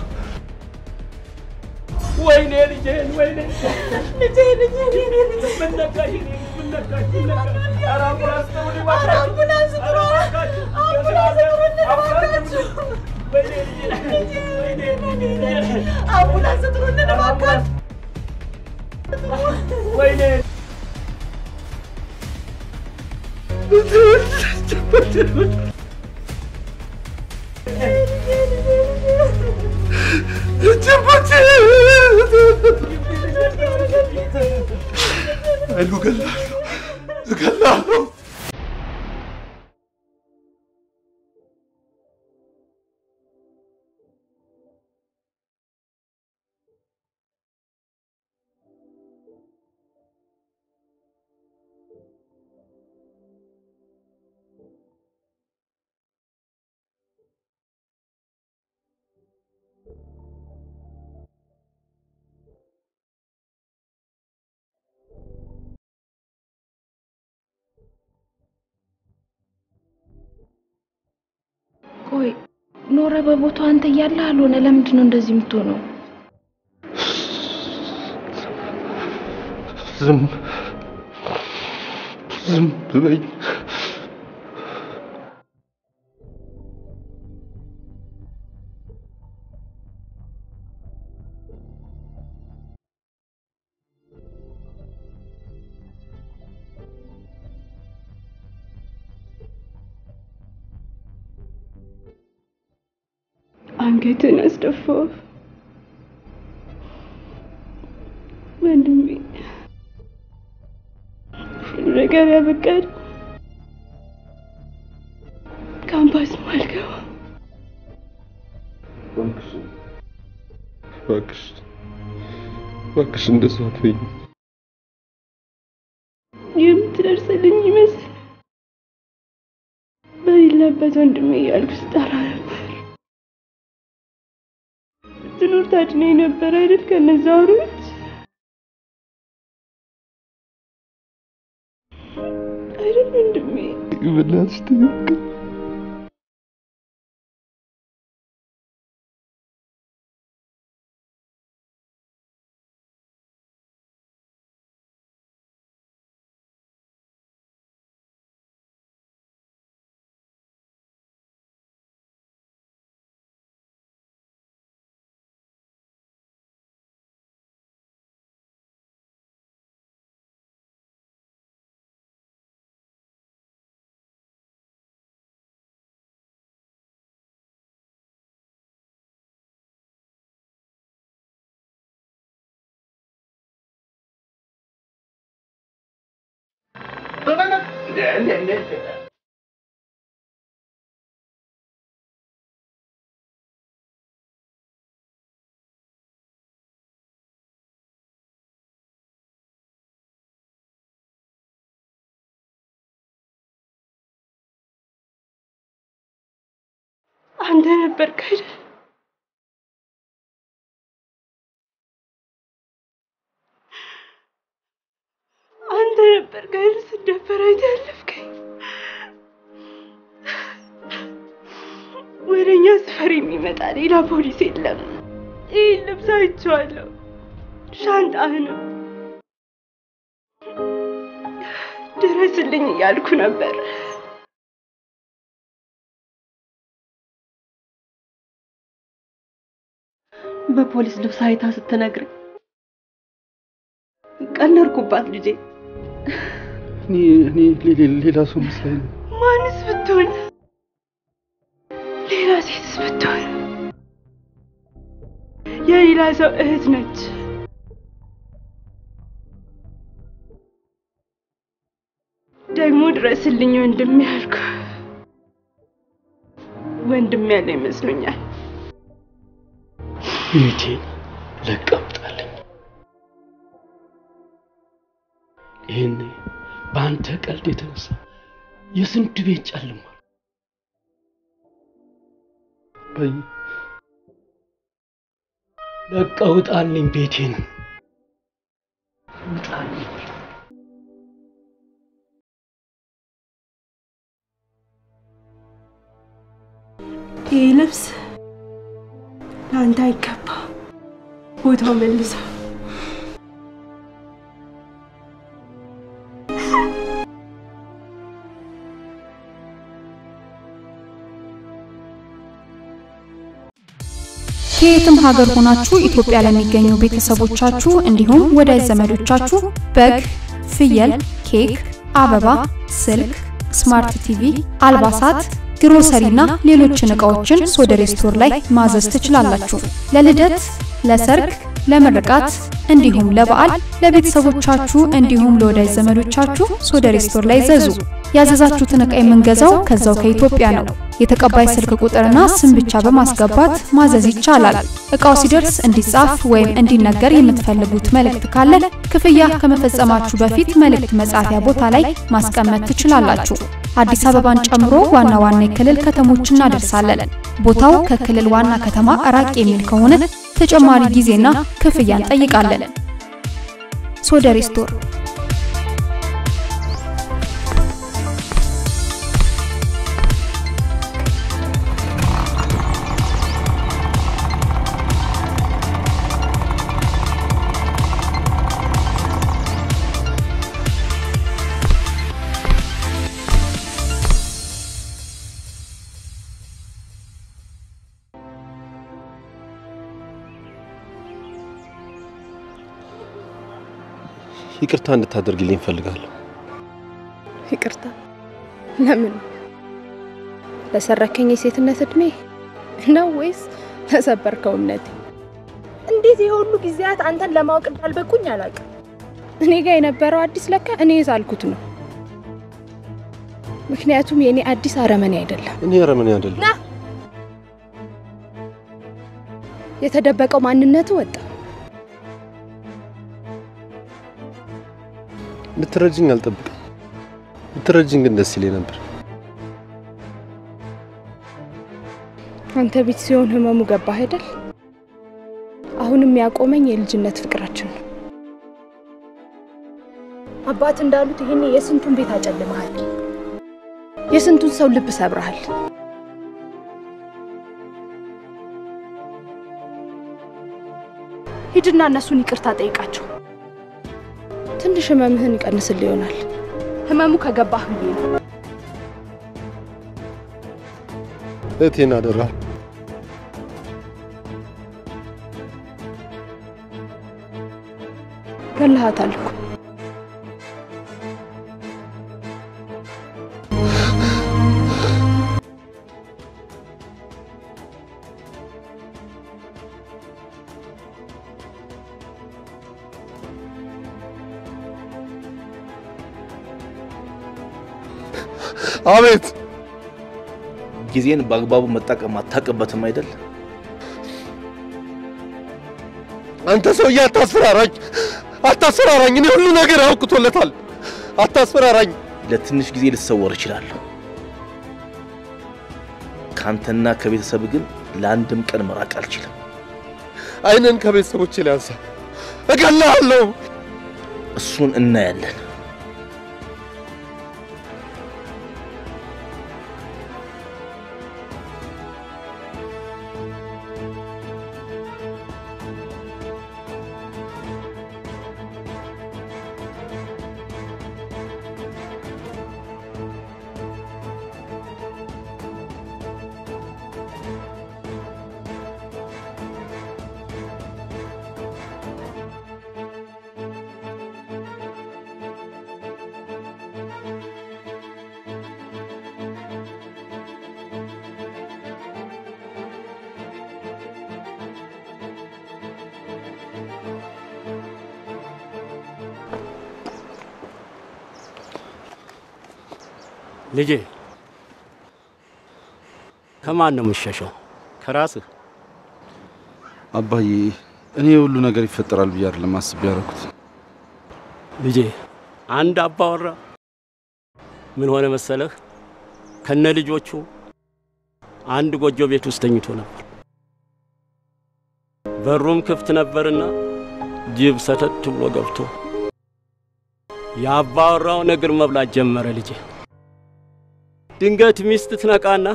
ወይኔ ልጄን፣ ወይኔ ልጄ፣ ልጄ፣ ልጄ፣ ልጄ፣ ምን ነካሽ? ምን ነካሽ? ምን ነካሽ? ኧረ አምቡላንስ ጥሩልኝ እባካችሁ! ኧረ አምቡላንስ ጥሩ! አምቡላንስ ጥሩልኝ እባካችሁ! ወይኔ ልጄ፣ ልጄ፣ ወይኔ ልጄ፣ አምቡላንስ ጥሩልኝ እባካችሁ! ወይኔ ኃይሉ እገላለሁ እገላለሁ። ቆይ ኖረ በቦታው አንተ እያለህ አልሆነ። ለምንድን ነው እንደዚህ የምትሆነው? ዝም ዝም በይ። አንገትን አስደፋው። ወንድሜ ሁሉ ነገር ያበቃል። ካምፓስ አልገባ እባክሽ እባክሽ እባክሽ እንደሱ አትበይኝ። የምትደርስልኝ ይመስል በሌለበት ወንድሜ እያልኩ ስጠራ ነበር። ትኖር ታድነኝ ነበር አይደል? ከነዛ አውሬዎች አይደል ወንድሜ? በእናትሽ ትክክል አንተ ነበርክ አይደል? አንተ ነበርክ አይደል? ስደፈር አይተህ ያለፍከኝ። ወደ እኛ ሰፈር የሚመጣ ሌላ ፖሊስ የለም። ይህን ልብስ አይቼዋለሁ። ሻንጣህንም ድረስልኝ እያልኩ ነበር። በፖሊስ ልብስ አይታ ስትነግረኝ ቀለድኩባት ልጄ። እኔ እኔ ሌ- ሌላ ሰው መስላኝ ነው። ማንስ ብትሆን ሌላ ሴትስ ብትሆን የሌላ ሰው እህት ነች። ደግሞ ድረስልኝ ወንድም ያልኩ ወንድም ያለ ይመስሉኛል። ቤቴን ለቀምጣለኝ። ይህኔ በአንተ ቀልድ የተነሳ የስንት ቤት ጨልሟል። በይ ለቀህ ውጣልኝ ቤቴን ውጣልኝ። ይህ ልብስ ለአንተ አይገባ። ቦታው መልሳ ከየትም ሀገር ሆናችሁ ኢትዮጵያ ለሚገኙ ቤተሰቦቻችሁ እንዲሁም ወዳጅ ዘመዶቻችሁ በግ፣ ፍየል፣ ኬክ፣ አበባ፣ ስልክ፣ ስማርት ቲቪ፣ አልባሳት፣ ግሮሰሪና ሌሎችን እቃዎችን ሶደሬ ስቶር ላይ ማዘዝ ትችላላችሁ። ለልደት፣ ለሰርግ፣ ለምርቃት እንዲሁም ለበዓል ለቤተሰቦቻችሁ እንዲሁም ለወዳጅ ዘመዶቻችሁ ሶደሬ ስቶር ላይ ዘዙ። ያዘዛችሁትን ዕቃ የምንገዛው ከዛው ከኢትዮጵያ ነው። የተቀባይ ስልክ ቁጥርና ስም ብቻ በማስገባት ማዘዝ ይቻላል። እቃው ሲደርስ እንዲጻፍ ወይም እንዲነገር የምትፈልጉት መልእክት ካለ ክፍያ ከመፈጸማችሁ በፊት መልእክት መጻፊያ ቦታ ላይ ማስቀመጥ ትችላላችሁ። አዲስ አበባን ጨምሮ ዋና ዋና የክልል ከተሞች እናደርሳለን። ቦታው ከክልል ዋና ከተማ ራቅ የሚል ከሆነ ተጨማሪ ጊዜና ክፍያ እንጠይቃለን። ሶደሬ ስቶር ይቅርታ እንድታደርግልኝ እፈልጋለሁ። ይቅርታ ለምን? ለሰረከኝ የሴትነት እድሜ ነው ወይስ ተሰበርከው እምነቴ። እንዴት የሁሉ ጊዜያት አንተን ለማወቅ እንዳልበቁኝ አላውቅም። እኔ ጋር የነበረው አዲስ ለካ እኔ የሳልኩት ነው። ምክንያቱም የእኔ አዲስ አረመኔ አይደለም። እኔ አረመኔ አይደለም። ና የተደበቀው ማንነቱ ወጣ። ልትረጅኝ አልጠብቅም። ልትረጅኝ ግን ደስ ይለኝ ነበር። አንተ ቤት ሲሆን ህመሙ ገባህ አይደል? አሁንም ያቆመኝ የልጅነት ፍቅራችን ነው። አባት እንዳሉት ይሄኔ የስንቱን ቤት አጨልመሃል፣ የስንቱን ሰው ልብ ሰብረሃል። ሂድና እነሱን ይቅርታ ጠይቃቸው። ትንሽ ህመምህን ይቀንስል ይሆናል። ህመሙ ከገባህ ብዬ ነው። እህቴን አደራ ገለሃታል እኮ አቤት ጊዜን በአግባቡ መጠቀም አታውቅበትም አይደል? አንተ ሰውዬ አታስፈራራኝ፣ አታስፈራራኝ። እኔ ሁሉ ነገር አውቅቶለታል። አታስፈራራኝ። ለትንሽ ጊዜ ልሰወር እችላለሁ። ካንተና ከቤተሰብ ግን ለአንድም ቀን መራቅ አልችልም። አይንን ከቤተሰቦቼ ላይ አንሳ፣ እገልሃለሁ። እሱን እናያለን። ልጄ ከማን ነው የምትሸሸው? ከራስህ? አባዬ እኔ የሁሉ ነገር ይፈጠራል ብዬ አይደለም አስቤ ያደረኩት። ልጄ አንድ አባወራ ምን ሆነ መሰለህ፣ ከነ ልጆቹ አንድ ጎጆ ቤት ውስጥ ተኝቶ ነበር። በሩም ክፍት ነበርና ጅብ ሰተት ብሎ ገብቶ የአባወራውን እግር መብላት ጀመረ። ልጄ ድንገት ሚስት ትነቃና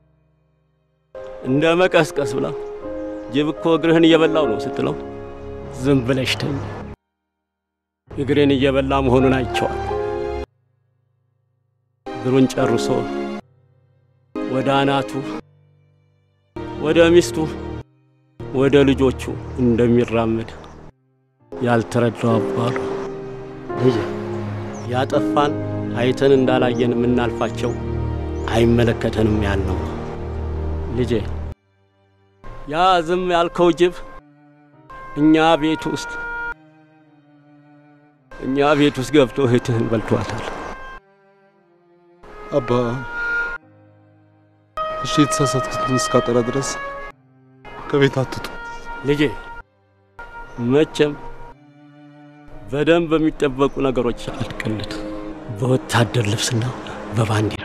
እንደ መቀስቀስ ብላ ጅብ እኮ እግርህን እየበላው ነው ስትለው ዝም ብለሽ ተኝ፣ እግሬን እየበላ መሆኑን አይቼዋል። እግሩን ጨርሶ ወደ አናቱ፣ ወደ ሚስቱ፣ ወደ ልጆቹ እንደሚራመድ ያልተረዳው አባሉ ልጅ ያጠፋን አይተን እንዳላየን የምናልፋቸው አይመለከተንም ያልነው ልጄ ያ ዝም ያልከው ጅብ እኛ ቤት ውስጥ እኛ ቤት ውስጥ ገብቶ እህትህን በልቷታል። አባ እሺ፣ የተሳሳትኩትን እስካጠራ ድረስ ከቤት አትውጡ። ልጄ መቼም በደንብ በሚጠበቁ ነገሮች አልቅልት በወታደር ልብስና በባንዲራ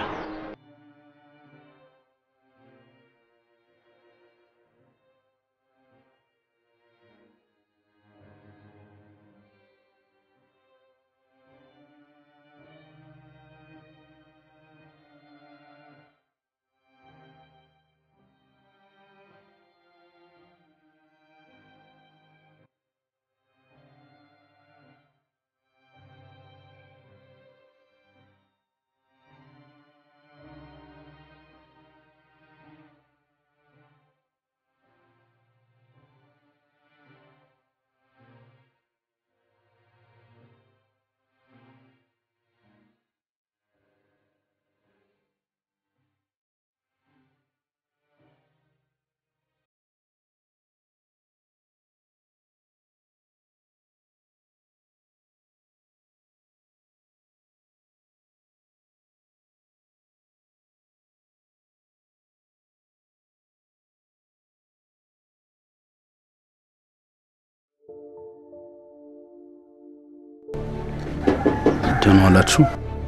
ደህና ዋላችሁ።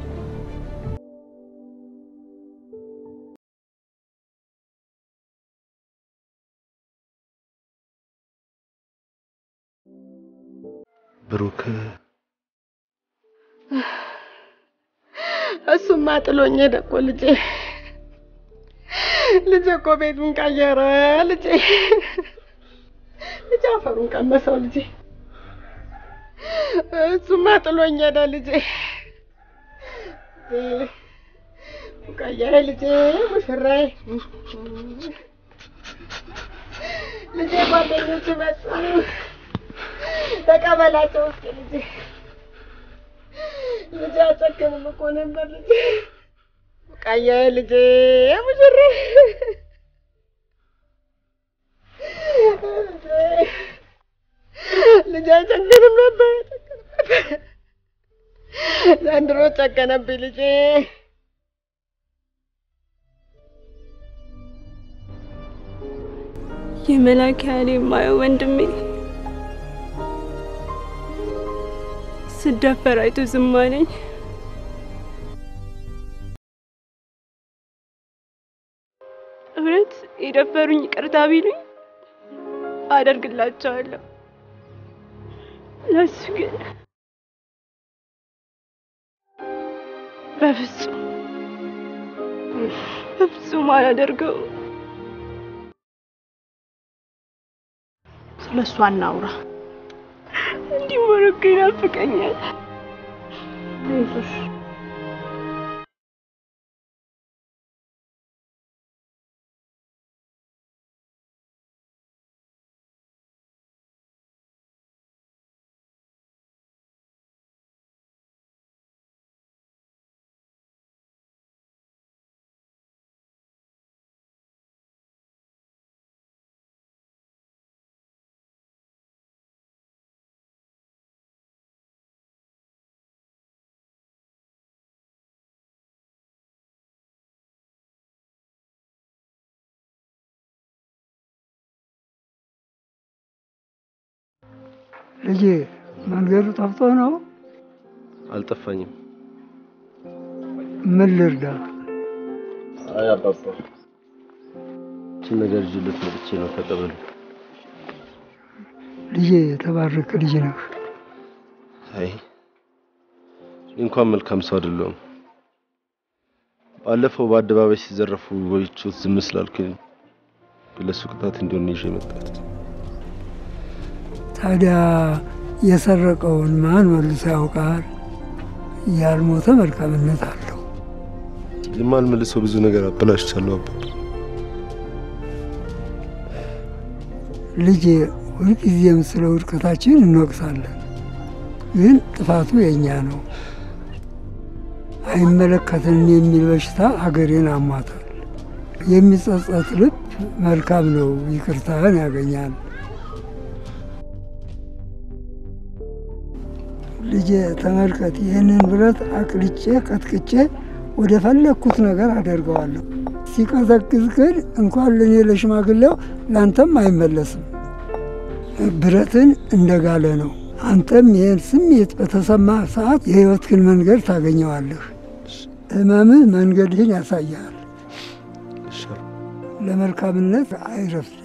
ብሩክ እሱማ ጥሎኝ ሄደ እኮ ልጄ። ልጄ እኮ ቤቱን ቀየረ። ልጄ ልጄ አፈሩን ቀመሰው። ልጄ እሱማ ጥሎኝ ሄደ ልጄ። ቡቃያዬ ልጄ፣ ሙሽራዬ ልጄ፣ ጓደኞች መጡ። ተቀበላቸው እስኪ ልጄ። ልጄ አጨክንም እኮ ነበር ልጄ። ቡቃያዬ ልጄ፣ ሙሽራዬ ልጄ አይጨክንም ነበር። ዘንድሮ ጨከነብኝ ልጄ። የመላክ ያህል የማየው ወንድሜ ስደፈር አይቶ ዝም አለኝ። እውነት የደፈሩኝ ይቅርታ ቢሉኝ አደርግላቸዋለሁ። ለሱ ግን በፍጹም በፍጹም አላደርገውም። ስለ እሷ እናውራ። እንዲህ ሞሮኮ ይናፍቀኛል። አይዞሽ ልጄ መንገዱ ጠፍቶ ነው? አልጠፋኝም። ምን ልርዳ? አይ አባባ፣ ይህችን ነገር ይዤለት መጥቼ ነው። ተቀበሉ። ልጄ የተባረከ ልጅ ነህ። አይ እኔ እንኳን መልካም ሰው አይደለሁም። ባለፈው በአደባባይ ሲዘረፉ ወይቾት ዝም ስላልኩኝ ለሱ ቅጣት እንዲሆን ይዤ መጣሁት። ታዲያ የሰረቀውን ማን መልሶ ያውቃል? ያልሞተ መልካምነት አለው። የማልመልሰው ብዙ ነገር አበላሽቻለሁ አባ። ልጄ ሁልጊዜም ስለ ውድቀታችን እንወቅሳለን፣ ግን ጥፋቱ የእኛ ነው። አይመለከትንም የሚል በሽታ አገሬን አሟታል። የሚጸጸት ልብ መልካም ነው፣ ይቅርታን ያገኛል። ልጄ ተመልከት፣ ይህንን ብረት አቅልጬ ቀጥቅጬ ወደ ፈለግኩት ነገር አደርገዋለሁ። ሲቀዘቅዝ ግን እንኳን ለእኔ ለሽማግሌው ለአንተም አይመለስም። ብረትን እንደጋለ ነው። አንተም ይህን ስሜት በተሰማ ሰዓት የሕይወትህን መንገድ ታገኘዋለህ። ህመምህ መንገድህን ያሳያል። ለመልካምነት አይረፍድም።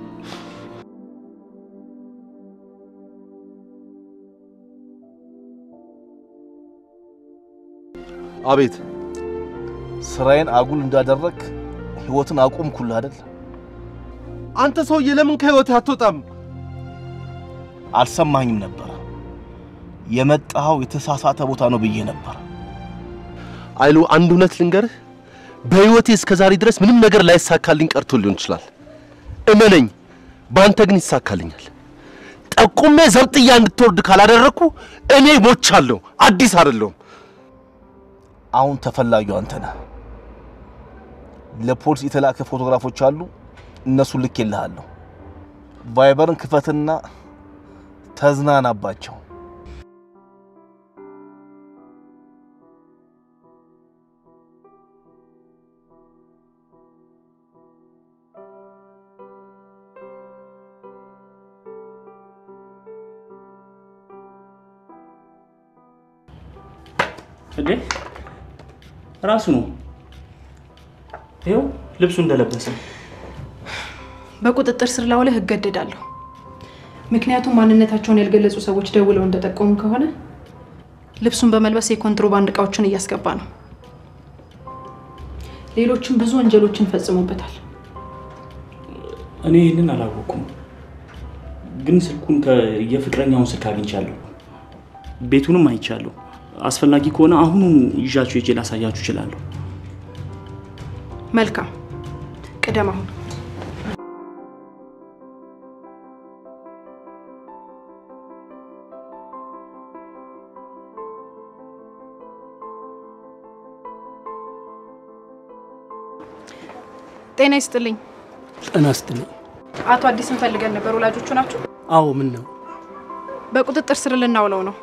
አቤት ስራዬን አጉል እንዳደረግ ህይወትን አቆምኩልህ አይደል? አንተ ሰውዬ ለምን ከህይወት አትወጣም? አልሰማኝም ነበር። የመጣኸው የተሳሳተ ቦታ ነው ብዬ ነበር። አይሉ አንድ እውነት ልንገርህ፣ በህይወቴ እስከ ዛሬ ድረስ ምንም ነገር ላይሳካልኝ ቀርቶ ሊሆን ይችላል። እመነኝ፣ በአንተ ግን ይሳካልኛል። ጠቁሜ ዘብጥያ እንድትወርድ ካላደረግኩ እኔ ሞቻለሁ። አዲስ አይደለሁም። አሁን ተፈላጊው አንተ ነህ። ለፖሊስ የተላከ ፎቶግራፎች አሉ፣ እነሱን ልኬልሃለሁ። ቫይበርን ክፈትና ተዝናናባቸው። እንዴ ራሱ ነው። ይኸው ልብሱ እንደለበሰ በቁጥጥር ስር ላውለህ እገደዳለሁ። ምክንያቱም ማንነታቸውን ያልገለጹ ሰዎች ደውለው እንደጠቆሙ ከሆነ ልብሱን በመልበስ የኮንትሮባንድ እቃዎችን እያስገባ ነው። ሌሎችም ብዙ ወንጀሎችን ፈጽሞበታል። እኔ ይህንን አላወቅኩም፣ ግን ስልኩን የፍቅረኛውን ስልክ አግኝቻለሁ። ቤቱንም አይቻለሁ። አስፈላጊ ከሆነ አሁኑ ይዣችሁ ሄጄ ላሳያችሁ እችላለሁ። መልካም ቅደም አሁን ጤና ይስጥልኝ። ጤና ይስጥልኝ። አቶ አዲስን ፈልገን ነበር። ወላጆቹ ናቸው? አዎ፣ ምን ነው? በቁጥጥር ስር ልናውለው ነው።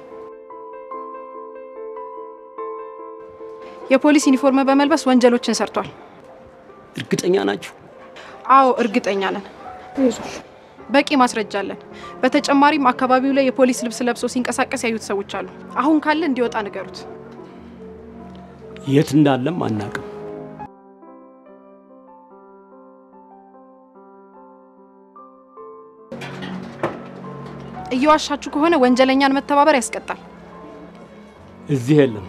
የፖሊስ ዩኒፎርም በመልበስ ወንጀሎችን ሰርቷል። እርግጠኛ ናችሁ? አዎ፣ እርግጠኛ ነን። በቂ ማስረጃ አለን። በተጨማሪም አካባቢው ላይ የፖሊስ ልብስ ለብሶ ሲንቀሳቀስ ያዩት ሰዎች አሉ። አሁን ካለ እንዲወጣ ንገሩት። የት እንዳለም አናቅም። እየዋሻችሁ ከሆነ ወንጀለኛን መተባበር ያስቀጣል። እዚህ የለም።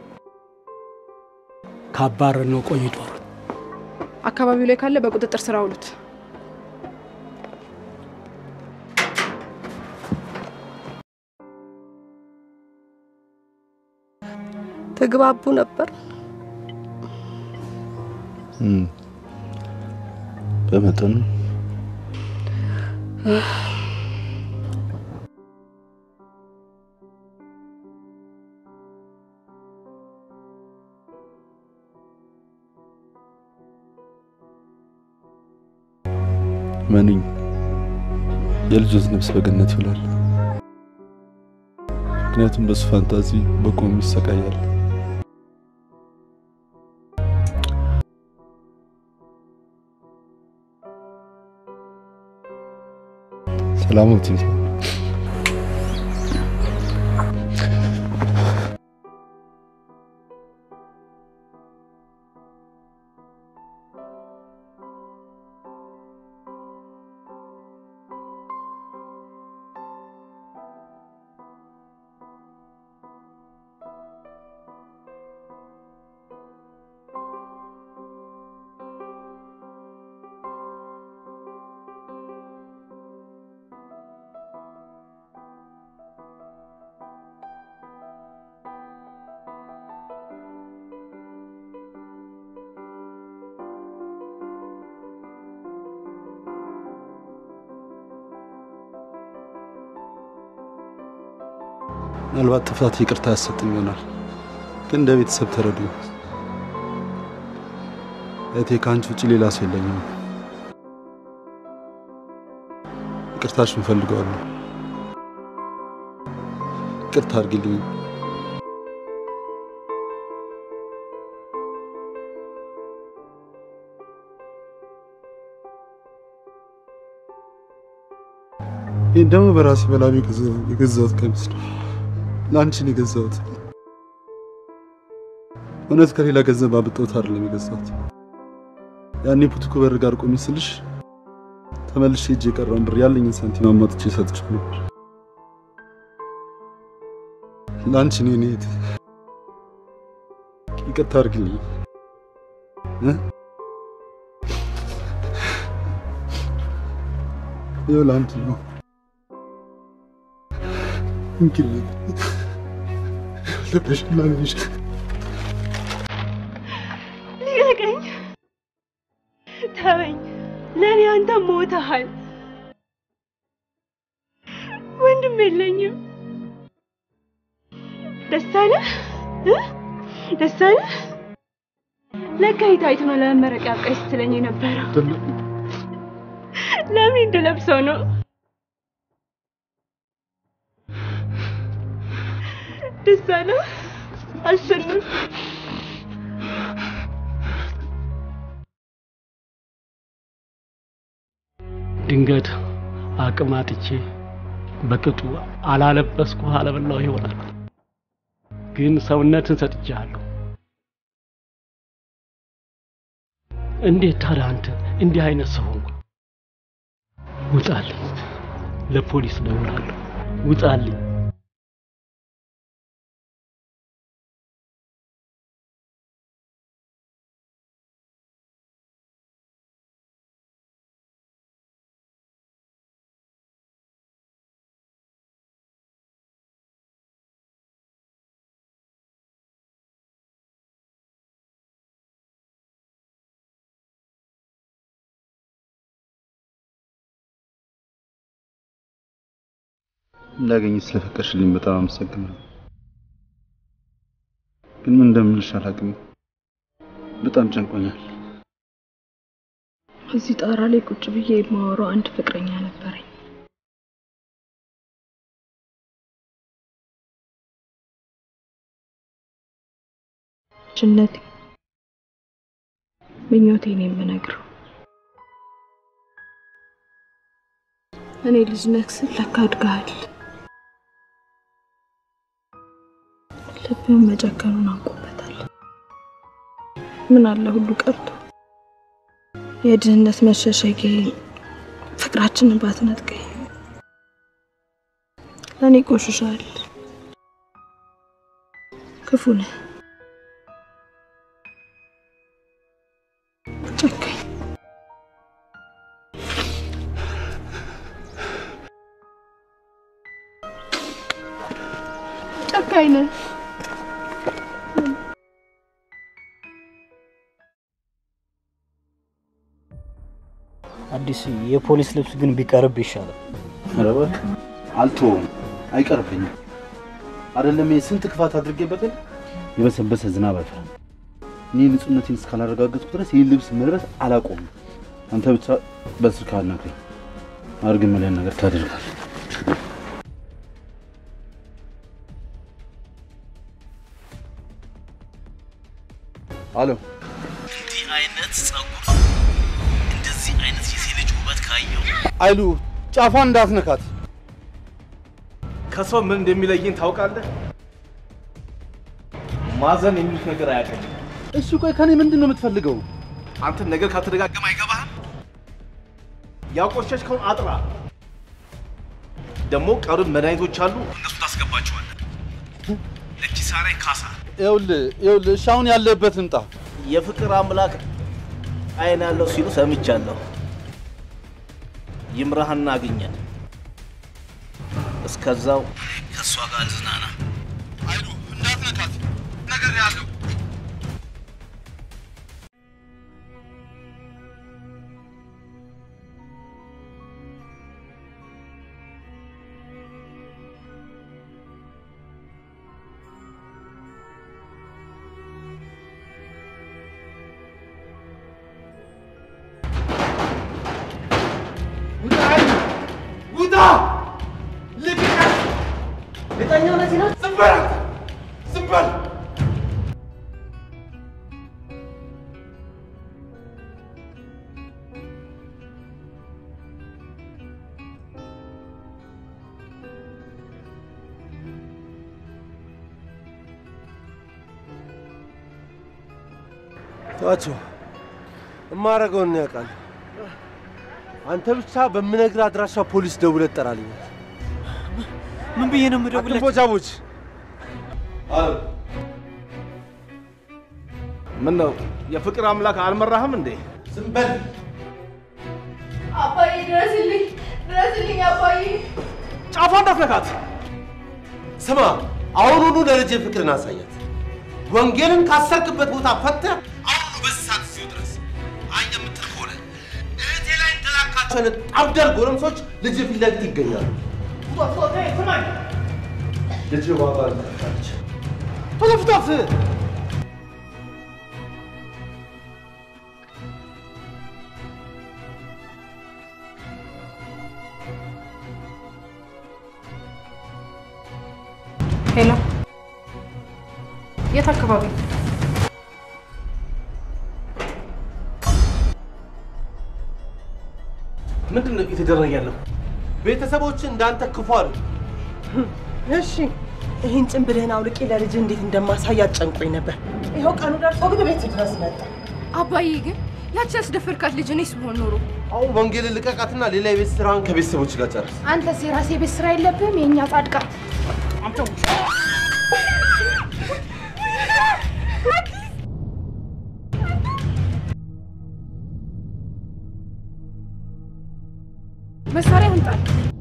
ካባረርነው ቆይቷል። አካባቢው ላይ ካለ በቁጥጥር ስር አውሉት። ተግባቡ ነበር። በመጠኑ መኑኝ የልጆት ነፍስ በገነት ይውላል። ምክንያቱም በሱ ፋንታዚ በቆም ይሰቃያል። ሰላሞት ምናልባት ጥፋት ይቅርታ ያሰጥም ይሆናል፣ ግን እንደ ቤተሰብ ተረዱ። እህቴ ከአንቺ ውጭ ሌላ ሰው የለኝም። ይቅርታሽን እፈልገዋለሁ። ይቅርታ አድርጊልኝ። ይህ ደግሞ በራሴ በላቢ የገዛሁት ቀሚስ ነው። ለአንቺን የገዛሁት እውነት ከሌላ ገንዘብ አብጦት አይደለም የገዛሁት። ያኔ ፑትኩ በር ጋር ቆሚ ስልሽ ተመልሼ እጅ የቀረውን ብር ያለኝን ሳንቲም አሟጥቼ ሰጥቼው ነበር። ለአንቺ ነው የኔ እህት፣ ይቅርታ አድርግልኝ እ ይኸው ለአንቺ ነው እንግዲህ ልብሽ ላልሽ ልቀቀኝ፣ ተወኝ። ለእኔ አንተ ሞተሃል። ወንድም የለኝም። ደስ አለህ እ? ደስ አለህ? ለካ የታይት ነው ለመመረቂያ አብቃኝ ስትለኝ የነበረው። ለምን እንድለብሰው ነው? ደስ አለህ? አሸነፍ ድንገት አቅም አጥቼ በቅጡ አላለበስኩ አለበላው ይሆናል። ግን ሰውነትን ሰጥቻለሁ። እንዴት ታዲያ አንተ እንዲህ አይነት ሰው ሆንኩ? ውጣልኝ፣ ለፖሊስ እደውላለሁ። ውጣልኝ። እንዳገኝ ስለፈቀድሽልኝ በጣም አመሰግናለሁ። ግን ምን እንደምልሽ አላውቅም። በጣም ጨንቆኛል። እዚህ ጣራ ላይ ቁጭ ብዬ የማወራው አንድ ፍቅረኛ ነበረኝ። ችነቴ ምኞቴን የምነግረው እኔ ልጅ ነህ ስል ለካ አድገሃል። ልብህን መጨከኑን አውቆበታል። ምን አለ ሁሉ ቀርቶ የድህነት መሸሸጊያ ፍቅራችንን ባትነጥቀኝ። ለእኔ ቆሽሻል፣ ክፉ ነህ፣ ጨካኝ ጨካኝ ነህ። አዲስ የፖሊስ ልብስ ግን ቢቀርብ ይሻላል። ኧረ እባክህ አልተወውም፣ አይቀርብኝም። አይደለም ይሄ ስንት ክፋት አድርጌበታል። የበሰበሰ ዝናብ አይፈራም። እኔ ንጹህነቴን እስካላረጋገጥኩ ድረስ ይህን ልብስ መልበስ አላቆምም። አንተ ብቻ በስልክ አናግረኝ። አድርግ የምልህን ነገር ታደርጋለህ። አሎ እንዲህ አይነት ጸጉር፣ እንደዚህ አይነት የሴት ልጅ ውበት ካየው አይሉ ጫፏን እንዳትነካት። ከሰው ምን እንደሚለይን ታውቃለህ? ማዘን የሚሉት ነገር አያውቅም። እሱ ቆይ ከኔ ምንድን ነው የምትፈልገው? አንተን ነገር ካልተደጋገመ አይገባህም። ያቆሸሽከውን አጥራ። ደግሞ ቀሩን መድኃኒቶች አሉ፣ እነሱ ታስገባቸዋለህ። ለኪሳራ ካሳ። ይኸውልህ ይኸውልህ፣ እሺ አሁን ያለበት እንጣ የፍቅር አምላክ አይን ያለው ሲሉ ሰምቻለሁ። ይምራህና አግኘን። እስከዛው ከእሷ ጋር ልዝናና። አይሉ እንዳትነካት ነገር ያለው ውጣ! ልቀቀኝ! እርግጠኛው ለዚህ ነው? ዝም በል አንተ! ዝም በል! ተዋቸው፣ እማረገውን ያውቃል። አንተ ብቻ በምነግርህ አድራሻ ፖሊስ ደውለህ ትጠራልኝ። ምን ብዬ ነው የምደውልለት? አትንቦጫቦች። ምን ነው የፍቅር አምላክ አልመራህም እንዴ? ዝም በል። አባዬ ድረስልኝ፣ ድረስልኝ አባዬ። ጫፏ እንዳትነካት። ስማ፣ አሁኑኑ ለልጄ ፍቅርን አሳያት። ወንጌልን ካሰርክበት ቦታ ፈተህ አሁኑ በዚህ ሰዓት እዚሁ ድረስ። አይ የምትል ከሆነ እህቴ ላይ እንደላካቸው አይነት አብዳል ጎረምሶች ልጅ ፊት ለፊት ይገኛሉ። ልጅ ዋጋ አልተካች። ቶሎ ፍታት! ሄሎ፣ የት አካባቢ? ምንድን ነው እየተደረገ ያለው? ቤተሰቦች እንዳንተ ክፉ አሉ። እሺ ይህን ጭንብልህን አውልቄ ለልጅ እንዴት እንደማሳይ አጨንቆኝ ነበር። ይኸው ቀኑ ደርሶ ግን ቤት ድረስ መጣ። አባዬ ግን ያቺ ያስደፈርካት ልጅ እኔስ ብሆን ኖሮ አሁን ወንጌልን ልቀቃትና ሌላ የቤት ስራን ከቤተሰቦች ጋር ጨርስ። አንተስ የራሴ ቤት ስራ የለብህም? የእኛ ጻድቃን መሳሪያ አምጣ።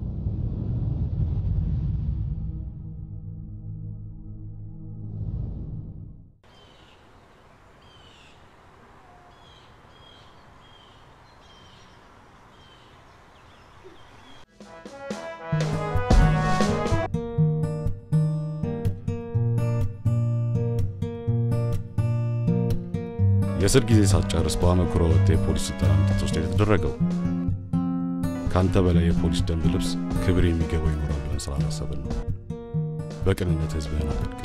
የእስር ጊዜ ሳትጨርስ በአመክሮ ወጥተህ የፖሊስ ስልጠና እንድትወስድ የተደረገው ከአንተ በላይ የፖሊስ ደንብ ልብስ ክብር የሚገባው ይኖራል ብለን ስላላሰብን ነው። በቅንነት ህዝብህን አገልግል።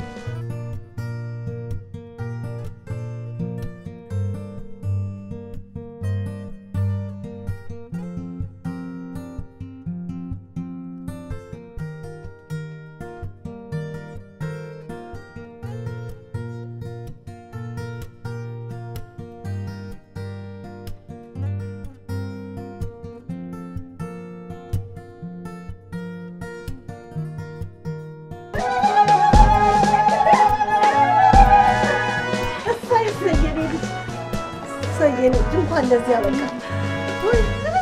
እሰይ እሰይ የኔ ልጅ እሰይ የኔ ልጅ እንኳን ለዚህ ያበቃ። ውይ፣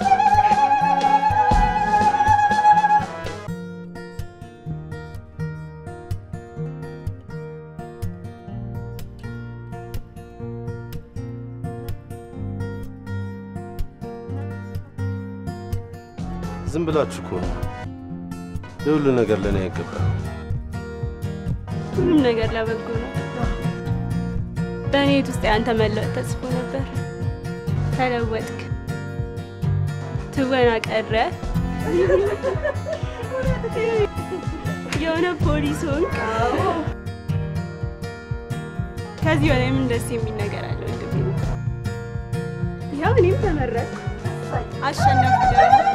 ዝም ብላችሁ እኮ ነው። የሁሉ ነገር ለእኔ አይገባም። ሁሉም ነገር ለበጎ ነው። በእኔ ቤት ውስጥ የአንተ መለወጥ ተጽፎ ነበር። ተለወጥክ። ትወና ቀረ። የሆነ ፖሊስ ሆንክ። ከዚህ በላይ ምን ደስ የሚል ነገር አለ ወንድሜ? ያው እኔም ተመረጥኩ፣ አሸነፍኩ።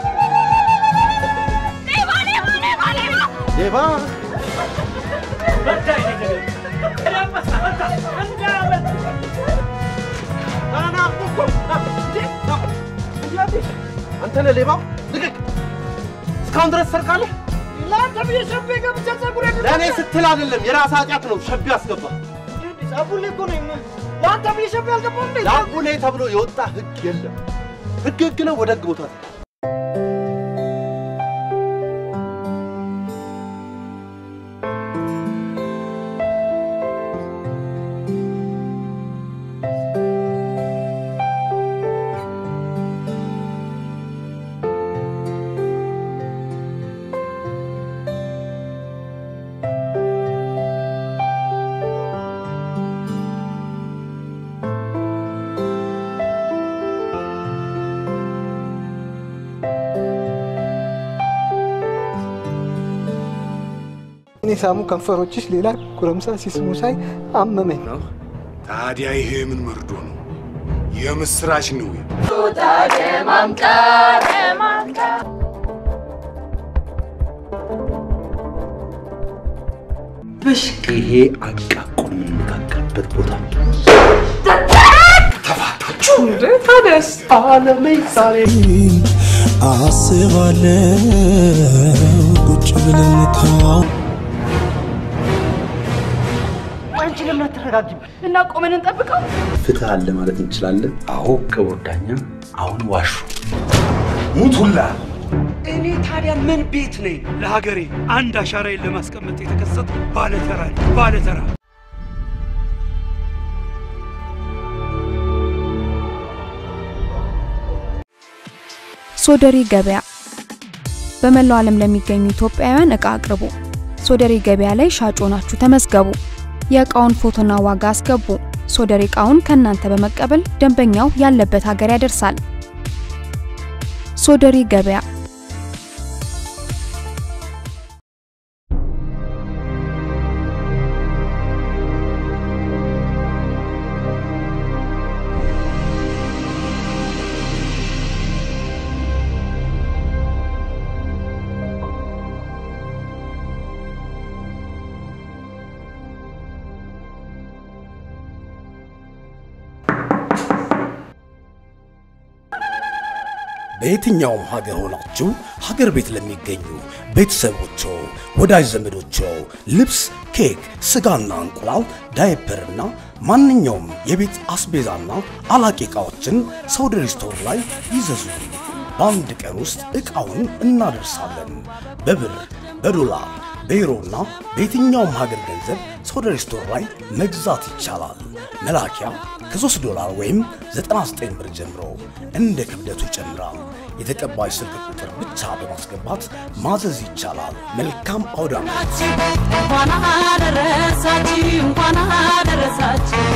ሌባ አንተ ነህ ሌባው? ልቀቅ! እስካሁን ድረስ ሰርቃለህ? ለአንተ ብዬ ሸቤ ገብቼ ጸጉሬ ለእኔ ስትል አይደለም፣ የራስህ ኃጢአት ነው። ሸቢ አስገባ። ጸጉሬ እኮ ነኝ። ለአንተ ብዬ ሸቤ አልገባም እንዴ? ለአቡኔ ተብሎ የወጣ ህግ የለም። ህግ ህግ ነው። ወደ ህግ ቦታ እኔ ሳሙ ከንፈሮችሽ ሌላ ጎረምሳ ሲስሙ ሳይ አመመኝ። ታዲያ ይሄ ምን መርዶ ነው? የምስራች ነው። ብሽቅ ይሄ አቃቁን የምንነጋገርበት ቦታ ተፋታችሁ እንደ ታደስ አለሜ ዛሬ አስባለው ቁጭ ብለን ተዋው አንቺ ለምን አትረጋጊም? እና ቆመን እንጠብቀው። ፍትህ አለ ማለት እንችላለን። አዎ ክቡር ዳኛ፣ አሁን ዋሹ ሙቱላ እኔ ታዲያ ምን ቤት ነኝ? ለሀገሬ አንድ አሻራዬን ለማስቀመጥ የተከሰቱ ባለተራ ነኝ፣ ባለተራ ሶደሬ ገበያ በመላው ዓለም ለሚገኙ ኢትዮጵያውያን እቃ አቅርቡ። ሶደሬ ገበያ ላይ ሻጭ ሆናችሁ ተመዝገቡ። የእቃውን ፎቶና ዋጋ አስገቡ። ሶደሬ እቃውን ከእናንተ በመቀበል ደንበኛው ያለበት ሀገር ያደርሳል። ሶደሬ ገበያ በየትኛውም ሀገር ሆናችሁ ሀገር ቤት ለሚገኙ ቤተሰቦቾ፣ ወዳጅ ዘመዶቾ ልብስ፣ ኬክ፣ ስጋና እንቁላል፣ ዳይፐርና ማንኛውም የቤት አስቤዛና አላቂ ዕቃዎችን ሰውደሪ ስቶር ላይ ይዘዙ። በአንድ ቀን ውስጥ ዕቃውን እናደርሳለን። በብር በዶላር በዩሮና በየትኛውም ሀገር ገንዘብ ሶደር ስቶር ላይ መግዛት ይቻላል። መላኪያ ከ3 ዶላር ወይም 99 ብር ጀምሮ እንደ ክብደቱ ይጨምራል። የተቀባይ ስልክ ቁጥር ብቻ በማስገባት ማዘዝ ይቻላል። መልካም አውደ ዓመት! እንኳን አደረሳችሁ እንኳን አደረሳችሁ